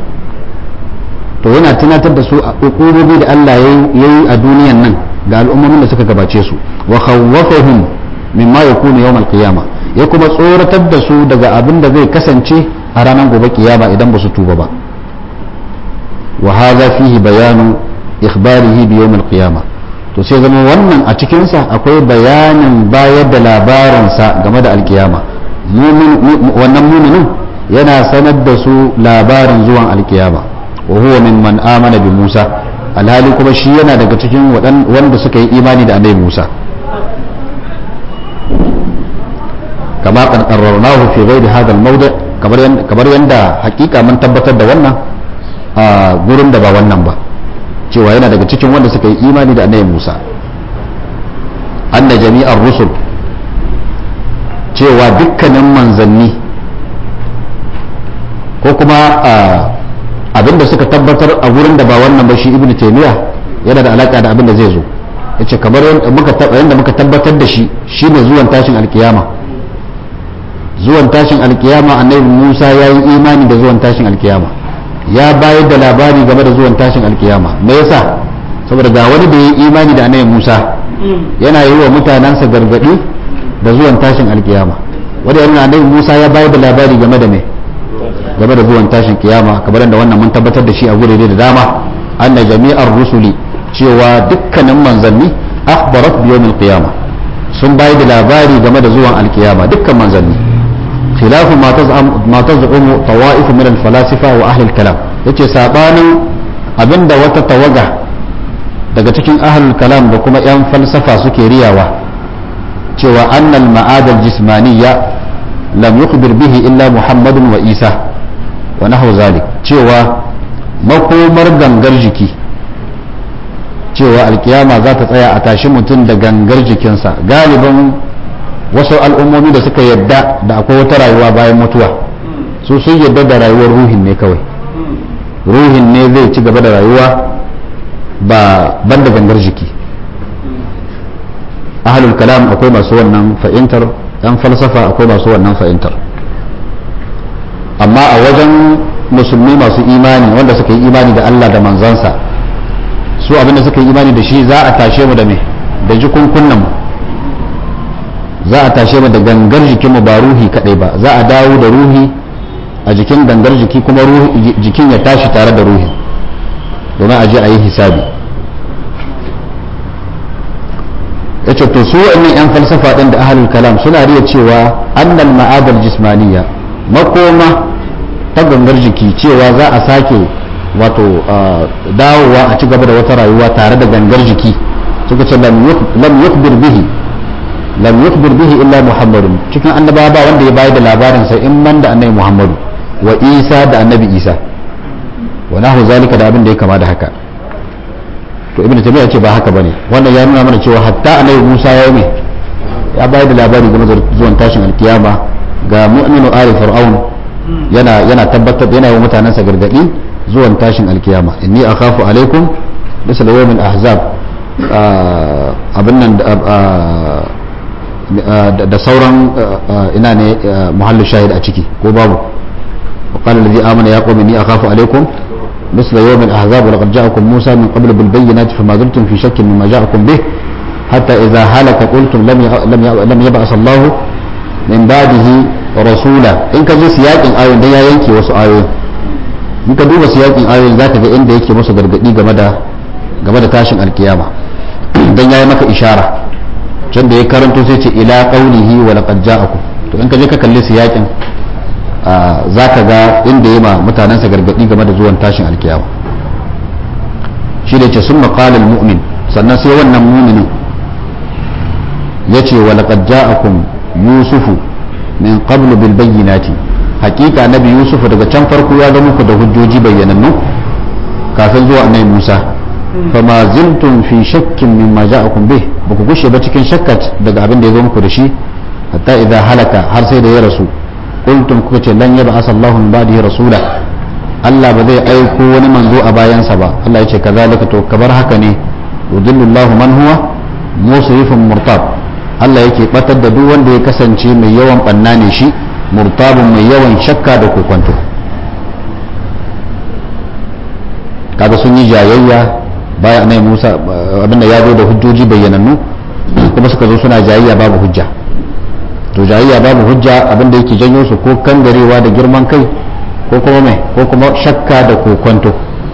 to yana tunatar da su uqubobi da Allah yayi a duniyan nan ga al'ummomin da suka gabace su wa khawwafahum mimma yakunu yawm al-qiyamah ya kuma tsoratar da su daga abin da zai kasance a ranar gobe kiyama idan ba su tuba ba wa hadha fihi bayanu ikhbarihi bi yawm al-qiyamah to sai zama wannan a cikin sa akwai bayanin bayar da labarin sa game da alkiyama wannan muminin yana sanar da su labarin zuwan alkiyama wa huwa mimman amana bi Musa alhali kuma shi yana daga cikin wanda suka yi imani da annabi Musa kama qarrarnahu fi ghairi hadha al-mawdi' kamar yanda hakika mun tabbatar da wannan a gurin da ba wannan ba cewa yana daga cikin wanda suka yi imani da annabi Musa anna jami'ar rusul cewa dukkanin manzanni ko kuma abinda suka tabbatar a gurin da ba wannan ba shi ibnu taymiya yana da alaka da abinda zai zo yace kamar yadda muka tabbatar da shi shine zuwan tashin alkiyama zuwan tashin alkiyama annabi Musa ya yi imani da zuwan tashin alkiyama ya bayar da labari game da zuwan tashin alkiyama me yasa saboda ga wani da ya yi imani da annabi Musa yana yi wa mutanensa gargadi da zuwan tashin alkiyama wanda yana annabi Musa ya bayar da labari game da me game da zuwan tashin kiyama kamar da wannan mun tabbatar da shi a gurare da dama anna jami'ar rusuli cewa dukkanin manzanni akhbarat bi yawmil qiyama sun bayar da labari game da zuwan alkiyama dukkan manzanni خلاف ما تزعم ما تزعم طوائف من الفلاسفه واهل الكلام yace sabanin abinda wata tawaga daga cikin ahlul kalam da kuma yan falsafa suke riyawa cewa annal ma'ad al-jismaniyya lam yukhbir bihi illa muhammadun wa isa wa nahwu zalik cewa makomar gangar jiki cewa alkiyama za ta tsaya a tashi mutum da gangar jikinsa galiban wasu al'ummomi da suka yadda da akwai wata rayuwa bayan mutuwa su sun yadda da rayuwar ruhin ne kawai ruhin ne zai ci gaba da rayuwa ba ban da gangar jiki ahalul kalam akwai masu wannan fa'intar yan falsafa akwai masu wannan fa'intar amma a wajen musulmi masu imani wanda suka yi imani da Allah da manzansa su abinda suka yi imani da shi za a tashe mu da me da jikunkunan mu za a tashe mu da gangar jikinmu ba ruhi kadai ba za a dawo da ruhi a jikin gangar jiki kuma jikin ya tashi tare da ruhi domin a je a yi hisabi ya ce to su wa'annan 'yan falsafa ɗin da ahalul kalam suna riya cewa annal ma'adar jismaniya makoma ta gangar jiki cewa za a sake wato dawowa a ci gaba da wata rayuwa tare da gangar jiki suka ce lam yukbir bihi lam yukbir bihi illa muhammadun cikin annabawa ba wanda ya bayar da labarin sa in man da annabi muhammadu wa isa da annabi isa wa nahu zalika da abin da ya kama da haka to ibnu tabi'a ce ba haka bane wannan ya nuna mana cewa hatta annabi musa ya yi ya bayar da labari game da zuwan tashin alkiyama ga mu'minu ali fir'aun yana yana tabbatar yana yi mutanensa gargadi zuwan tashin alkiyama inni akhafu alaikum misal yawmin ahzab abin nan da sauran ina ne muhallu shahid a ciki ko babu وقال الذي آمن يا قوم إني أخاف عليكم مثل يوم الأحزاب ولقد جاءكم موسى من قبل بالبينات فما زلتم في شك مما جاءكم به حتى إذا هلك قلتم لم لم لم يبعث الله من بعده رسولا إن كان سياق آية ده ينكي وسو آية in ka duba siyakin ayoyin za ka ga inda yake musu gargadi game da game da tashin alkiyama dan yayi maka ishara can da ya karanto sai ce ila qaulihi wa laqad ja'akum to in ka je ka kalli siyakin za ka ga inda ya ma mutanensa gargadi game da zuwan tashin alkiyama shi da ce sun maƙalar mu'min sannan sai wannan muminin ya ce wa laqad ja'akum yusufu min qablu bil bayyinati hakika nabi yusufu daga can farko ya ga muku da hujjoji bayyanannu kafin zuwa annabi musa fama ziltum fi shakkin mimma ja'akum bih ba ku gushe ba cikin shakkat daga abin da ya zo muku da shi hatta idan halaka har sai da ya rasu kuntum kuka ce lan yaba asallahu min ba'dihi rasula Allah ba zai aiko wani manzo a bayansa ba Allah ya ce kazalika to kabar haka ne yudillullahu man huwa musrifun murtab Allah yake batar da duk wanda ya kasance mai yawan banna ne shi murtabun mai yawan shakka da kokonto kaga sun yi jayayya bayan annabi Musa abinda ya zo da hujjoji bayyanannu kuma suka zo suna jayayya babu hujja to jayayya babu hujja abinda yake janyo su ko kangarewa da girman kai ko kuma mai ko kuma shakka da kokonto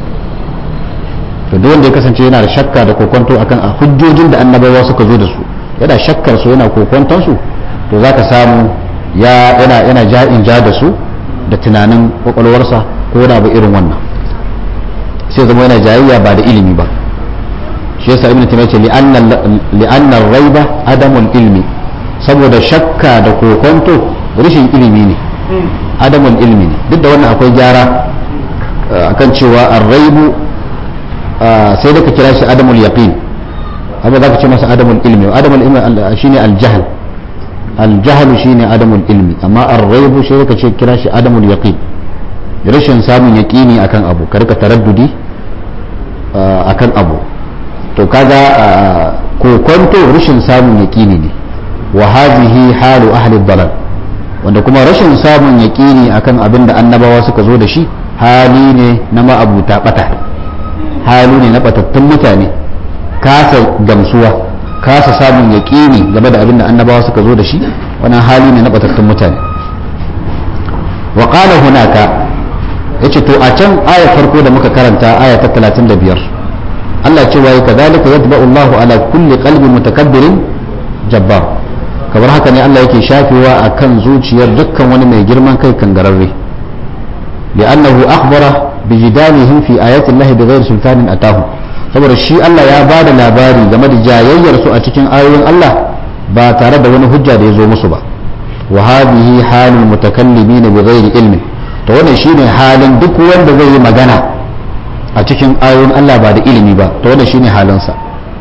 to duk wanda ya kasance yana da shakka da kokonto akan a hujjojin da annabawa suka zo da su yana shakkar su yana kokonton su to zaka samu ya yana yana ja'in ja da su da tunanin kwakwalwarsa ko da ba irin wannan sai zama yana jayayya ba da ilimi ba shi yasa ibnu taymiya ce li'anna raiba adamul ilmi saboda shakka da kokonto rashin ilimi ne adamul ilmi ne duk da wannan akwai gyara akan cewa ar-raibu sai da ka kira shi adamul yaqin amma za ka ce masa adamul ilmi adamul ilmi shine al-jahl al-jahl shine adamul ilmi amma ar-raibu sai ka ce kira shi adamul yaqin rashin samun yaqini akan abu ka rika taraddudi akan abu to kaga kokonto rashin samun yaqini ne wa hadhihi halu ahli dalal wanda kuma rashin samun yaqini akan abin da annabawa suka zo da shi hali ne na ma'abuta bata hali ne na batattun mutane kasa gamsuwa kasa samun yaƙini game da abin da annabawa suka zo da shi wannan hali ne na batattun mutane wa qala hunaka yace to a can aya farko da muka karanta aya ta 35 Allah cewa ya kadhalika yatba'u Allahu ala kulli qalbi mutakabbirin jabbar kamar haka ne Allah yake shafewa akan zuciyar dukkan wani mai girman kai kangararre li'annahu akhbara bijidalihim fi ayati Allah bighairi sultanin atahu saboda shi Allah ya ba da labari game da jayayyar su a cikin ayoyin Allah ba tare da wani hujja da ya zo musu ba wa hadhihi halul mutakallimin bi ghairi ilmi to wannan shine halin duk wanda zai yi magana a cikin ayoyin Allah ba da ilimi ba to wannan shine halin sa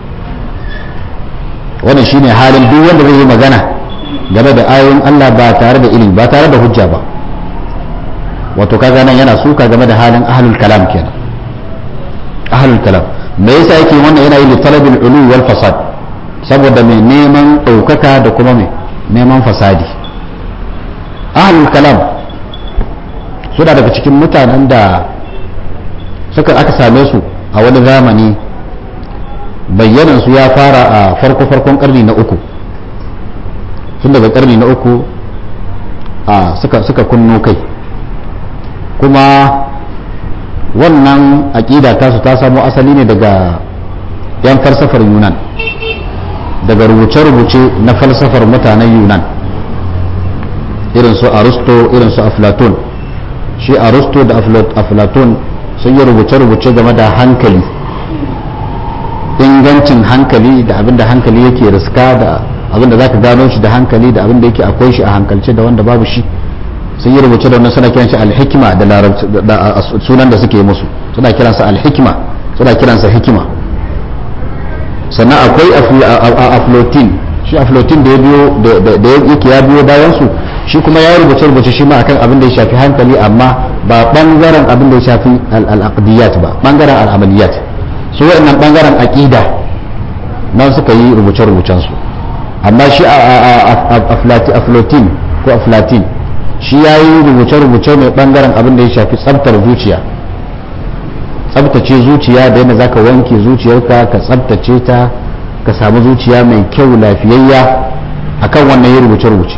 wannan shine halin duk wanda zai yi magana game da ayoyin Allah ba tare da ilimi ba tare da hujja ba wato kaga nan yana suka game da halin ahlul kalam kenan ahlul kalam me yasa yake wannan yana yi talabil ulu wal fasad saboda mai neman ɗaukaka da kuma mai neman fasadi ahlul kalam suna daga cikin mutanen da suka aka same su a wani zamani bayyanan su ya fara a farko farkon karni na uku tun daga karni na uku a suka suka kunno kai kuma wannan aƙida tasu ta samo asali ne daga 'yan falsafar yunan daga rubuce-rubuce na falsafar mutanen yunan irin su aristo irin su aflaton shi aristo da aflaton sun yi rubuce-rubuce game da hankali ingancin hankali da abinda hankali yake riska da abinda za ka gano shi da hankali da abinda yake akwai shi a hankalce da wanda babu shi sun yi rubuce da wannan suna kiran shi alhikima da sunan da suke musu suna kiransa alhikima suna kiransa hikima sannan akwai aflotin shi aflotin da ya biyo da yake ya biyo bayan su shi kuma ya rubuce rubuce shi ma akan abin da ya shafi hankali amma ba bangaren abin da ya shafi al-aqdiyat ba bangaren al-amaliyat su wa'annan bangaren aqida nan suka yi rubuce rubucen su amma shi aflotin ko aflatin shi ya yi rubuce-rubuce mai bangaren abin da ya shafi tsabtar zuciya tsabtace zuciya da yadda zaka wanke zuciyarka ka tsabtace ta ka samu zuciya mai kyau lafiyayya akan wannan yi rubuce-rubuce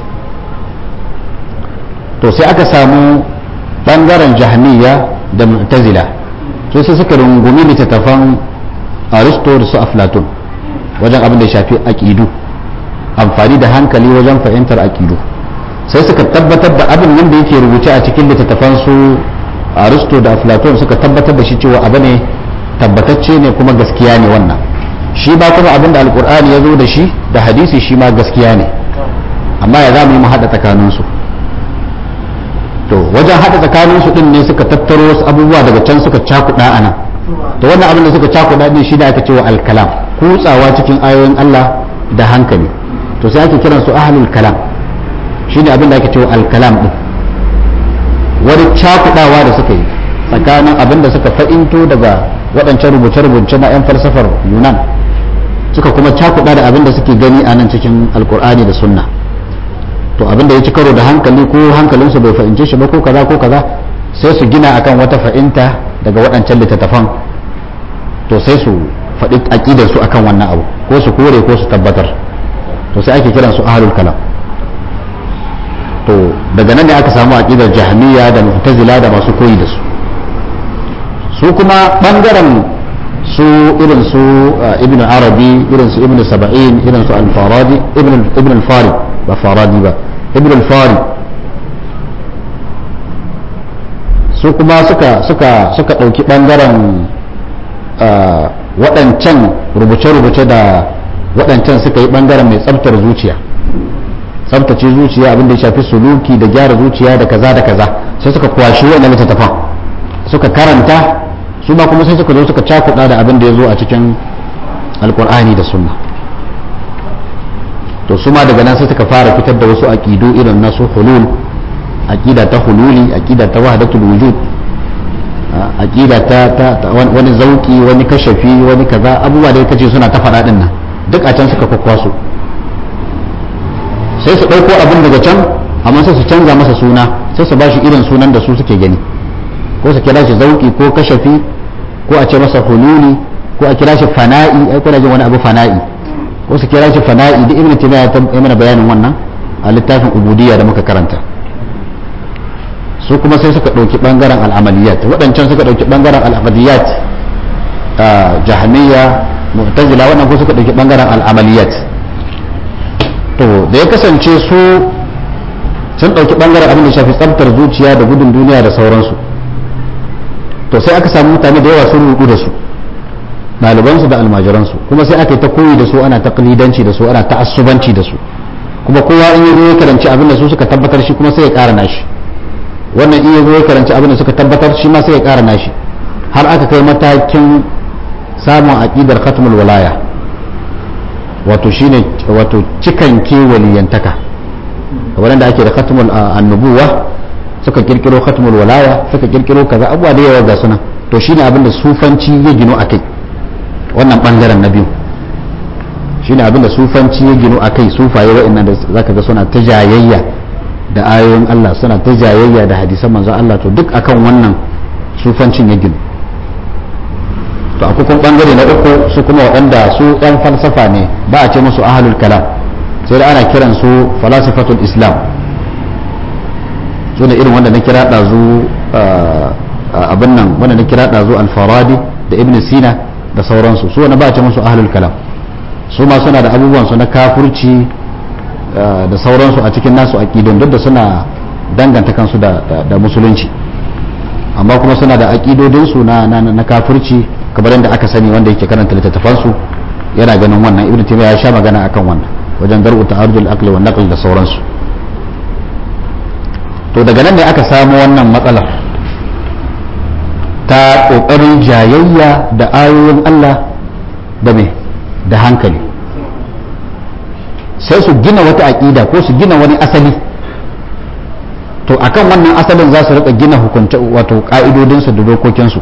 to sai aka samu bangaren jahmiya da mu'tazila to sai suka rungumi littattafan aristo da su aflatun wajen abin da ya shafi aƙidu amfani da hankali wajen fahimtar aƙidu sai suka tabbatar da abin nan da yake rubuce a cikin littattafan su aristo da aflaton suka tabbatar da shi cewa abu ne tabbatacce ne kuma gaskiya ne wannan shi ba kuma abin da alkur'ani ya zo da shi da hadisi shi ma gaskiya ne amma ya za mu yi mu haɗa tsakaninsu to wajen haɗa tsakaninsu ɗin ne suka tattaro wasu abubuwa daga can suka cakuɗa a nan to wannan abin da suka cakuɗa ɗin shi da aka cewa alkalam kutsawa cikin ayoyin Allah da hankali to sai ake kiransu ahlul kalam shine abin da ake cewa alkalam din wani cakudawa da suka yi tsakanin abin da suka fa'into daga waɗancan rubuce-rubuce na 'yan falsafar yunan suka kuma cakuda da abin da suke gani a nan cikin alkur'ani da sunna to abin da ya ci karo da hankali ko hankalinsu bai fahimce shi ba ko kaza ko kaza sai su gina akan wata fa'inta daga waɗancan littattafan to sai su faɗi aƙidar su akan wannan abu ko su kore ko su tabbatar to sai ake kiransu ahlul kalam to daga nan ne aka samu aqidar jahmiya da mu'tazila da masu koyi da su su kuma bangaren su irin su ibn arabi irin su ibn saba'in irin su al-faradi ibn ibn al-fari ba faradi ba ibn al-fari su kuma suka suka suka dauki bangaren waɗancan rubuce-rubuce da waɗancan suka yi ɓangaren mai tsabtar zuciya tsabtace zuciya abin da ya shafi suluki da gyara zuciya da kaza da kaza sai suka kwashi wannan littattafan suka karanta su ba kuma sai suka zo suka cakuɗa da abin da ya zo a cikin alkur'ani da sunna to su ma daga nan sai suka fara fitar da wasu aƙidu irin na su hulul aƙida ta hululi aƙida ta wahdatul wujud aƙida ta, ta, wani zauki wani kashafi wani kaza abubuwa da kace suna ta faɗa din nan duk a can suka kwakwaso sai su ɗauko abin daga can amma sai su canza masa suna sai su bashi irin sunan da su suke gani ko su kira shi zauki ko kashafi ko a ce masa hululi ko a kira shi fana'i ai kuna jin wani abu fana'i ko su kira shi fana'i da ibnu taymiya ya mana bayanin wannan a littafin ubudiyya da muka karanta su kuma sai suka ɗauki ɓangaren al'amaliyat waɗancan suka ɗauki ɓangaren al'aqdiyat jahmiya mu'tazila wannan ko suka ɗauki ɓangaren al'amaliyat to da ya kasance su sun ɗauki ɓangaren abin da shafi tsabtar zuciya da gudun duniya da sauransu to sai aka samu mutane da yawa sun rudu da su ɗalibansu da almajiransu kuma sai aka yi ta koyi da su ana taqlidanci da su ana ta'assubanci da su kuma kowa in yi ya karanci abin da su suka tabbatar shi kuma sai ya ƙara nashi wannan iya zo ya karanci abin da suka tabbatar shi ma sai ya ƙara nashi har aka kai matakin samun aƙidar khatmul walaya wato shine wato cikan ke waliyantaka kamar da ake da khatmul annubuwa suka kirkiro khatmul walaya suka kirkiro kaza abuwa da yawa ga suna to shine abin da sufanci ya gino akai wannan bangaren na biyu shine abin da sufanci ya gino akai sufaye wa'annan da zaka ga suna ta jayayya da ayoyin Allah suna ta jayayya da hadisan manzon Allah to duk akan wannan sufancin ya ginu to akwai kuma bangare na uku su kuma waɗanda su ɗan falsafa ne ba a ce musu ahlul kalam sai da ana kiran su falasifatul islam su ne irin wanda na kira ɗazu abin nan wanda na kira ɗazu alfaradi da ibn sina da sauransu su wanda ba a ce musu ahlul kalam su ma suna da abubuwan su na kafurci da sauransu a cikin nasu aƙidun duk da suna danganta kansu da musulunci amma kuma suna da aƙidodinsu na na kafirci kamar yadda aka sani wanda yake karanta littattafansu yana ganin wannan ibnu taymiya ya sha magana akan wannan wajen dar'u ta'arudul aqli wan naql da sauransu to daga nan ne aka samu wannan matsalar ta kokarin jayayya da ayoyin Allah da me da hankali sai su gina wata aƙida ko su gina wani asali to akan wannan asalin za su rika gina hukunce wato ka'idodinsu da dokokinsu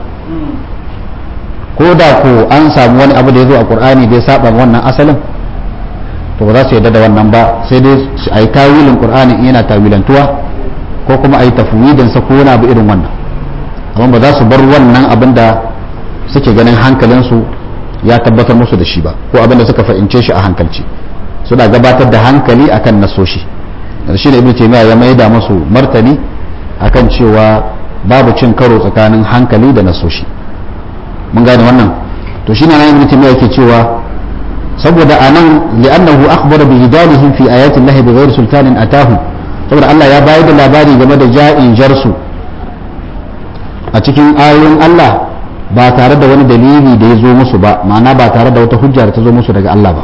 ko da ko an samu wani abu da ya zo a qur'ani da ya saba wannan asalin to ba za su yarda da wannan ba sai dai a yi tawilin qur'ani in yana tawilantuwa ko kuma a yi tafwidin sa ko wani abu irin wannan amma ba za su bar wannan abin da suke ganin hankalinsu ya tabbatar musu da shi ba ko abin da suka fahimce shi a hankalci suna gabatar da hankali akan nasoshi da shi da ibn taymiya ya maida musu martani akan cewa babu cin karo tsakanin hankali da nasoshi mun gane wannan to shine nan ibn taymiya yake cewa saboda anan li'annahu akhbara bi hidalihim fi ayati Allah bi ghairi sultanin atahu saboda Allah ya bayar da labari game da ja'in jarsu a cikin ayoyin Allah ba tare da wani dalili da ya zo musu ba ma'ana ba tare da wata hujja da ta zo musu daga Allah ba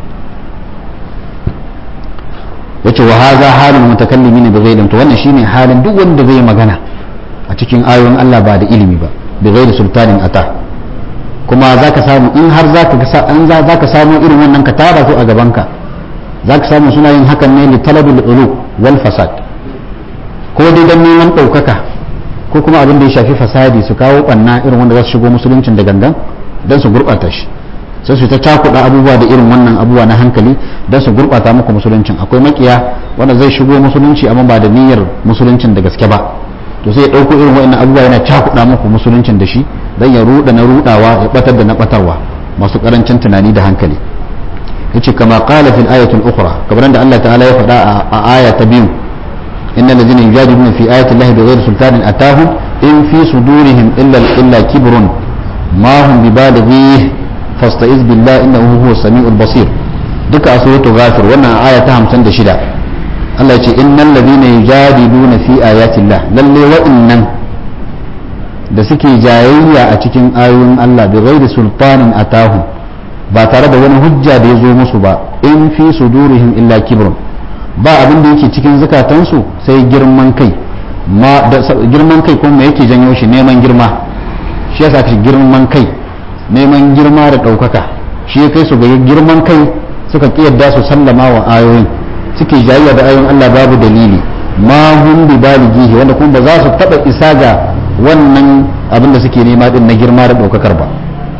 yace wa hadha halul mutakallimin bi ghairi to wannan shine halin duk wanda zai magana a cikin ayoyin Allah ba da ilimi ba bi ghairi sultanin ata kuma zaka samu in har zaka ga an zaka samu irin wannan ka tara su a gaban ka zaka samu suna yin hakan ne li talabil ulu wal fasad ko dai dan neman daukaka ko kuma abin da ya shafi fasadi su kawo banna irin wanda za su shigo musuluncin da gangan dan su gurbata shi sai su ta cakuɗa abubuwa da irin wannan abubuwa na hankali don su gurɓata muku musuluncin akwai makiya wanda zai shigo musulunci amma ba da niyyar musuluncin da gaske ba to sai ya ɗauko irin wa'annan abubuwa yana cakuɗa muku musuluncin da shi don ya ruɗa na ruɗawa ya ɓatar da na ɓatarwa masu ƙarancin tunani da hankali yace kama qala fil ayatul ukhra kamar da Allah ta'ala ya faɗa a aya ta biyu innal ladzina yujadiluna fi ayati llahi bighairi sultanin atahum in fi sudurihim illa illa kibrun ma hum bibalighi fasta'iz billah innahu huwa samiul basir duka a suratul ghafir wannan aya ta 56 Allah ya ce innal ladina yujadiluna fi ayatillah lalle wa'innan da suke jayayya a cikin ayoyin Allah bi ghairi sultanin atahu ba tare da wani hujja da ya zo musu ba in fi sudurihim illa kibrun ba abin da yake cikin zukatansu sai girman kai ma da girman kai kuma me yake janyo shi neman girma shi yasa shi girman kai neman girma da ɗaukaka shi ya kai su ga girman kai suka kiyarda su sallama wa ayoyin suke jayayya da ayoyin Allah babu dalili ma hum bi balighihi wanda kuma ba za su taba isa ga wannan abin da suke nema din na girma da ɗaukakar ba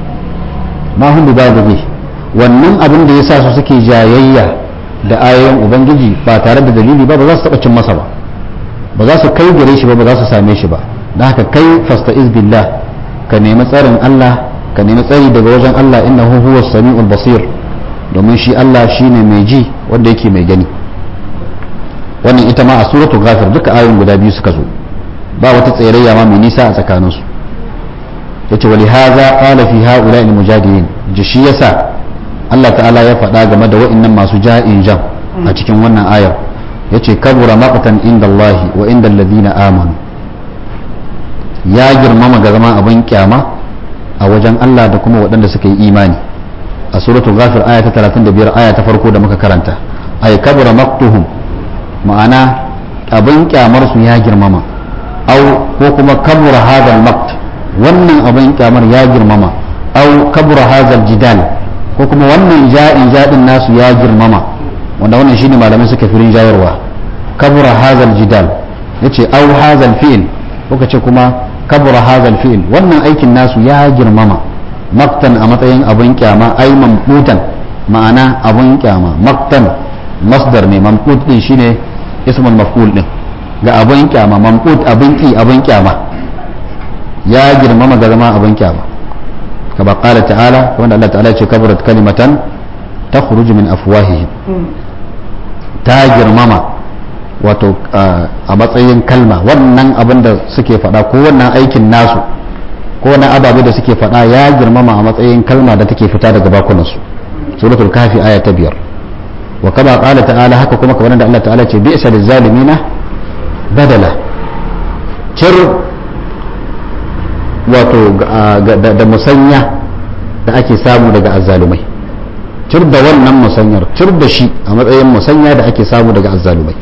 ma hum bi balighihi wannan abin da yasa su suke jayayya da ayoyin ubangiji ba tare da dalili ba ba za su taba cin masa ba ba za su kai gare shi ba ba za su same shi ba da haka kai fasta'iz billah ka nemi tsarin Allah ka nemi tsari daga wajen Allah innahu huwa samiul basir domin shi Allah shine mai ji wanda yake mai gani wannan ita ma a suratul ghafir duka ayoyin guda biyu suka zo ba wata tsayayya ma mai nisa a tsakaninsu yace wali hadha qala fi haula'il mujadilin ji shi yasa Allah ta'ala ya faɗa game da wa'annan masu ja'in jam a cikin wannan ayar yace kabura maqtan inda Allah wa inda alladhina amanu ya girmama ga zama abin kyama a wajen Allah da kuma waɗanda suka yi imani a suratul ghafir aya ta 35 aya ta farko da muka karanta ay kabura maqtuhum ma'ana abin kyamar su ya girmama au ko kuma kabura hadal maqt wannan abin kyamar ya girmama au kabura hadal jidal ko kuma wannan ja'in jadin nasu ya girmama wanda wannan shine malamai suka firin jayarwa kabura hadal jidal yace au hadal fi'l ko ce kuma kabura hadal fi'l wannan aikin nasu ya girmama maktan a matsayin abin kyama ai mamqutan ma'ana abin kyama maktan masdar ne mamqut din shine ismul maf'ul din ga abin kyama mamqut abin ki abin kyama ya girmama ga zama abin kyama kaba qala ta'ala wanda Allah ta'ala ya ce kabarat kalimatan takhruju min afwahihim ta girmama wato a matsayin kalma wannan abin da suke faɗa ko wannan aikin nasu ko wani ababe da suke faɗa ya girmama a matsayin kalma da take fita daga bakunansu suratul kafi aya ta biyar wa kama qala ta'ala haka kuma kamar da Allah ta'ala ce bi'sa lizalimina badala cir wato da musanya da ake samu daga azzalumai cir da wannan musanyar cir da shi a matsayin musanya da ake samu daga azzalumai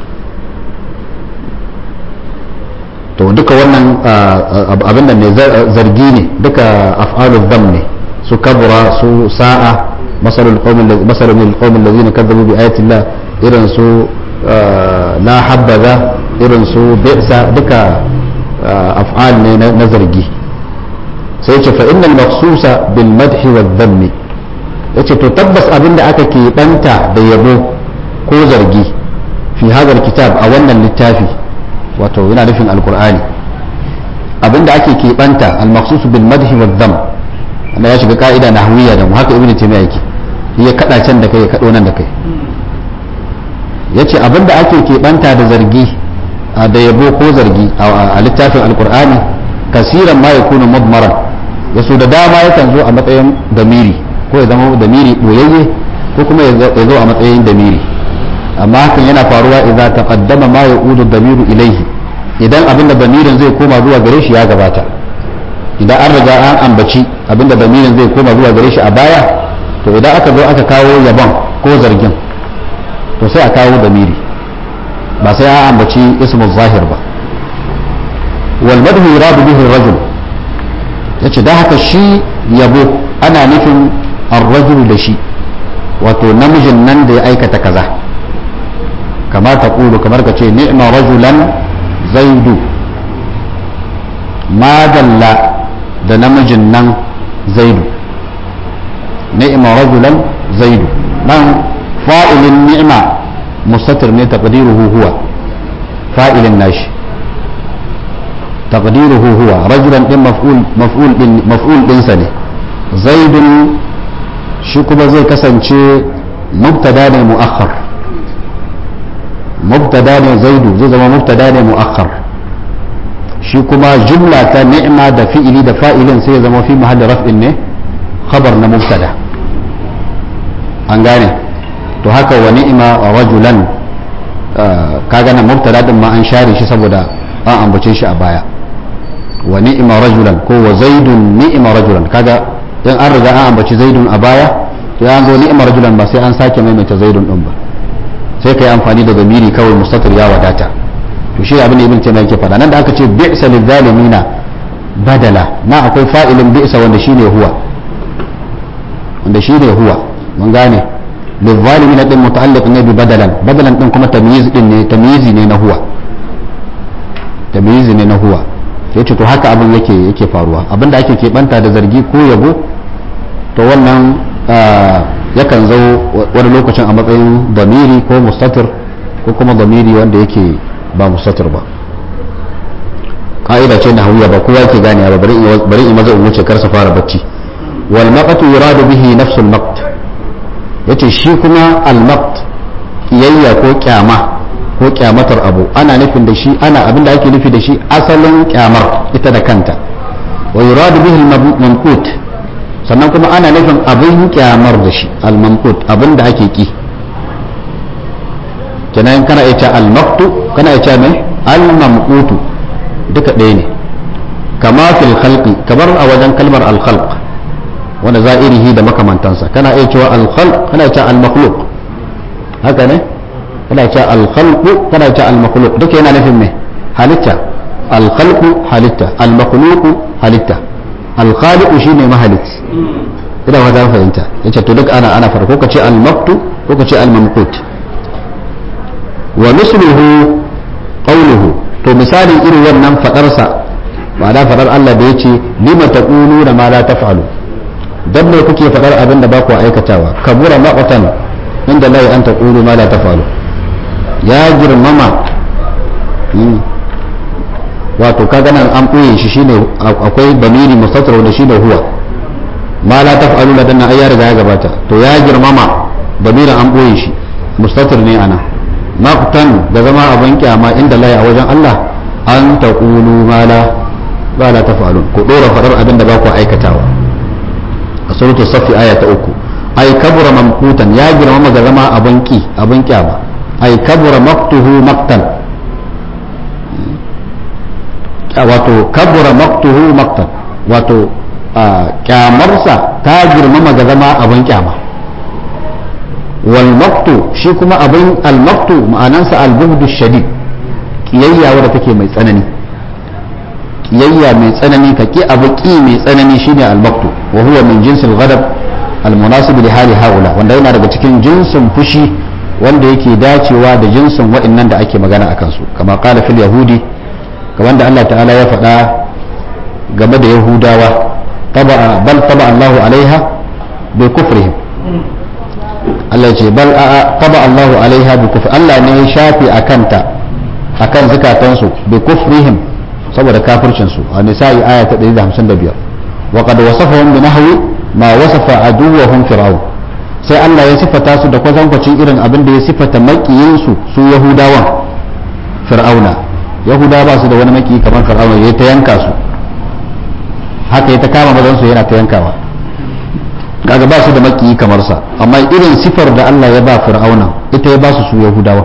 to duka wannan abin da ne zargi ne duka af'alul dam ne su kabura su sa'a masalul qaumin masalul qaumin allazina kadzabu bi ayati llah irin su la habbaza irin su bi'sa duka af'al ne na zargi sai ce fa innal maqsusa bil madhi wa dhammi yace to tabbas abin da aka keɓanta da yabo ko zargi fi hadal kitab a wannan littafi wato yana nufin alkur'ani abinda ake keɓanta almaksusu bil madhi wa dham wanda ya shiga ka'ida na hawiya da mu haka ibnu taymiya yake ya kada can da kai ya kado nan da kai yace abinda ake keɓanta da zargi da yabo ko zargi a littafin alkur'ani kasiran ma yakunu mudmaran yaso da dama yakan zo a matsayin damiri ko ya zama damiri boyayye ko kuma ya zo a matsayin damiri amma hakan yana faruwa idan taqaddama ma yaudu damiru ilaihi idan abinda damirin zai koma zuwa gare shi ya gabata idan an riga an ambaci abinda damirin zai koma zuwa gare shi a baya to idan aka zo aka kawo yabon ko zargin to sai a kawo damiri ba sai an ambaci ismu zahir ba wal madhu yuradu bihi rajul yace da haka shi yabo ana nufin ar-rajul da shi wato namijin nan da ya aikata kaza كما تقول كما كتشي نعم رجلا زيد ما دل da namijin nan zaidu ni'ma rajulan zaidu nan fa'ilin ni'ma mustatir ne taqdiruhu huwa fa'ilin nashi taqdiruhu huwa rajulan din maf'ul maf'ul din maf'ul din sa ne zaidun shi kuma zai kasance mubtada ne mu'akhkhar mubtada ne zaidu zai zama mubtada ne mu'akhkhar shi kuma jumla ta ni'ma da fi'ili da fa'ilin sai ya zama fi mahalli raf'in ne khabar na mubtada an gane to haka wa ni'ma rajulan kaga nan mubtada din ma an share shi saboda an ambace shi a baya wa ni'ma rajulan ko wa zaidun ni'ma rajulan kaga in an riga an ambaci zaidun a baya to ya zo ni'ma rajulan ba sai an sake maimaita zaidun din ba sai kai amfani da zamiri kawai mustatir ya wadata to shi abin da ibn taymiyyah yake faɗa nan da aka ce bi'sa lil zalimina badala na akwai fa'ilin bi'sa wanda shine huwa wanda shine huwa mun gane lil zalimina din muta'alliq ne bi badalan badalan din kuma tamyiz din ne tamyizi ne na huwa tamyizi ne na huwa sai ce to haka abin yake yake faruwa abin da ake keɓanta da zargi ko yabo to wannan yakan zo wani lokacin a matsayin damiri ko mustatir ko kuma damiri wanda yake ba mustatir ba ka'ida ce na hawiya ba kowa ke gane ba bari in maza in wuce karsa fara bacci wal maqtu yuradu bihi nafsul maqt yace shi kuma al maqt kiyayya ko kyama ko kyamatar abu ana nufin da shi ana abinda ake nufi da shi asalin kyamar ita da kanta wa yuradu bihi al manqut sannan kuma ana nufin abin kyamar da shi al manqut abinda ake ki kenan kana ita al maqtu kana ita mai al mamqutu duka ɗaya ne kama fil khalqi kamar a wajen kalmar al khalq wanda za'irihi da makamantansa kana iya cewa al khalq kana cewa al makhluq haka ne kana cewa al khalq kana cewa al makhluq duka yana nufin me halitta al khalq halitta al makhluq halitta al khaliq shine mahalit ina ba za fahimta yace to duk ana ana farko kace al maktu ko kace al mamqut wa misluhu qawluhu to misalin irin wannan fadarsa ba da fadar Allah da yace lima taquluna ma la taf'alu dan me kuke fadar abin da ba ku aikatawa kabura maqtan inda la an taqulu ma la taf'alu ya girmama wato kaga nan an ɓoye shi shine akwai bamiri mustatir da shine huwa ma la taf'alu ladan ai ya riga ya gabata to ya girmama bamirin an ɓoye shi mustatir ne ana maqtan da zama abin kyama inda layi a wajen Allah an taqulu ma la ba la taf'alun ku dora faɗar abin da ba ku aikatawa a suratul safi aya ta uku ai kabura mamkutan ya girmama ga zama abin ki abin kyama ai kabura maqtuhu maqtan wato kabura maqtuhu maqtan wato kyamarsa ta girmama ga zama abin kyama wal maqtu shi kuma abin al maqtu ma'anansa al bughdu shadid kiyayya wadda take mai tsanani kiyayya mai tsanani ka ki abu ki mai tsanani shine al maqtu wa huwa min jinsil ghadab al munasib li hali haula wanda yana daga cikin jinsin fushi wanda yake dacewa da jinsin wa'annan da ake magana akan su kama qala fil yahudi kamar da Allah ta'ala ya faɗa game da yahudawa bal taba Allahu alaiha bi kufrihim Allah ya ce bal taba Allahu alaiha bi kufri Allah ne ya shafi akanta akan zakatansu bi kufrihim saboda kafircin su a nisa'i aya ta 155 wa qad wasafahum bi nahwi ma wasafa aduwwahum fir'aun sai Allah ya sifata su da kwatankwacin irin abin da ya sifata makiyin su su yahudawan fir'auna yahuda ba su da wani maki kamar fir'auna ya ta yanka su haka ya ta kama mazan su yana ta yankawa kaga ba su da maki kamar sa amma irin sifar da Allah ya ba fir'auna ita ya ba su su yahudawa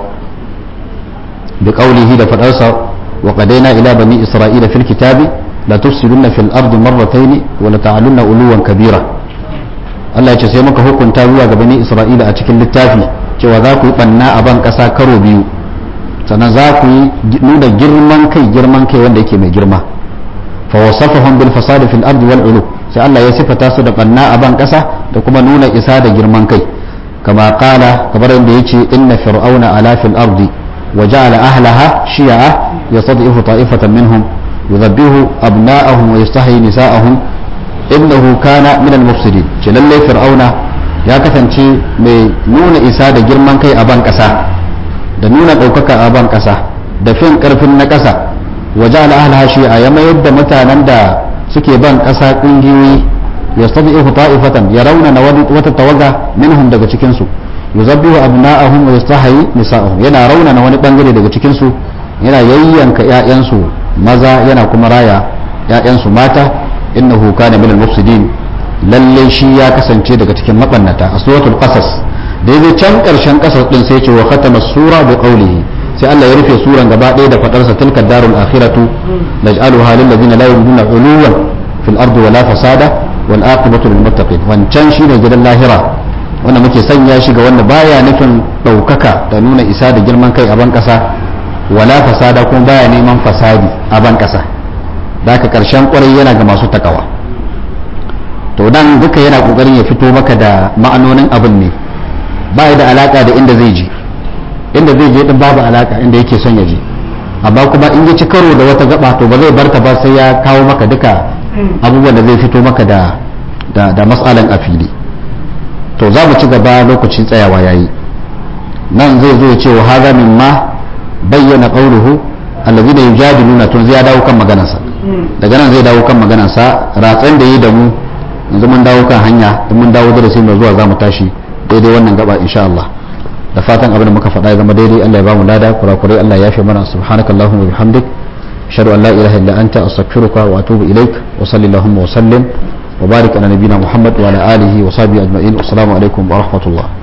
bi qawlihi da fadarsa wa qadaina ila bani isra'ila fil kitabi la tufsiduna fil ardi marratayn wa la ta'alunna uluwan kabira Allah ya ce sai muka hukunta zuwa ga bani isra'ila a cikin littafi cewa za ku yi banna a ban kasa karo biyu sannan za ku yi nuna girman kai girman kai wanda yake mai girma fa wasafahum bil fasad fil ardi wal ulu sai Allah ya sifata su da banna a ban kasa da kuma nuna isa da girman kai kama qala kamar yadda yace inna fir'auna ala fil ardi wa ja'ala ahlaha shi'a yastad'ifu ta'ifatan minhum yudhabbihu abna'ahum wa yastahyi nisa'ahum innahu kana min al mufsidin ce lalle fir'auna ya kasance mai nuna isa da girman kai a ban kasa da nuna ɗaukaka a ban ƙasa da fin ƙarfin na ƙasa waje al'ahal shi a ya mayar da mutanen da suke ban ƙasa ƙungiyoyi ya sabi ihu ta'ifatan ya raunana wata tawaga minhum daga cikinsu yuzabbihu abna'ahum wa yastahi nisa'ahum yana raunana wani bangare daga cikinsu yana yayyanka ƴaƴansu maza yana kuma raya ƴaƴansu mata innahu kana minal mufsidin lalle shi ya kasance daga cikin mabannata a suratul qasas da ya can karshen kasar din sai ce wa khatama sura bi qawlihi sai Allah ya rufe suran gaba ɗaya da fadarsa tilka darul akhiratu naj'aluha lil ladina la yuriduna uluwan fil ardi wala fasada wal aqibatu lil muttaqin wancan shine gidan lahira wanda muke sanya shi ga wanda baya nufin ɗaukaka da nuna isa da girman kai a ban ƙasa wala fasada kuma baya neman fasadi a ban ƙasa da haka ƙarshen ƙwarai yana ga masu takawa to dan duka yana ƙoƙarin ya fito maka da ma'anonin abin ne ba da alaka da inda zai je inda zai je din babu alaka inda yake son ya je amma kuma in ya ci karo da wata gaba to ba zai barka ba sai ya kawo maka duka abubuwan da zai fito maka da da, da matsalan a fili to za mu ci gaba lokacin tsayawa yayi nan zai zo ya ce wa haza mimma bayyana qawluhu allazina yujadiluna to zai dawo kan maganarsa daga nan zai dawo kan maganarsa ratsan da yi da mu yanzu mun dawo kan hanya in mun dawo darasi mai zuwa za mu tashi daidai wannan gaba insha Allah da fatan abin da muka faɗa ya zama daidai Allah ya ba mu lada kurakurai Allah ya fi mana subhanakallahumma wa bihamdik ashhadu an la ilaha illa anta astaghfiruka wa atubu ilaik wa sallallahu wa sallim وبارك على نبينا محمد وعلى آله وصحبه أجمعين والسلام عليكم ورحمة الله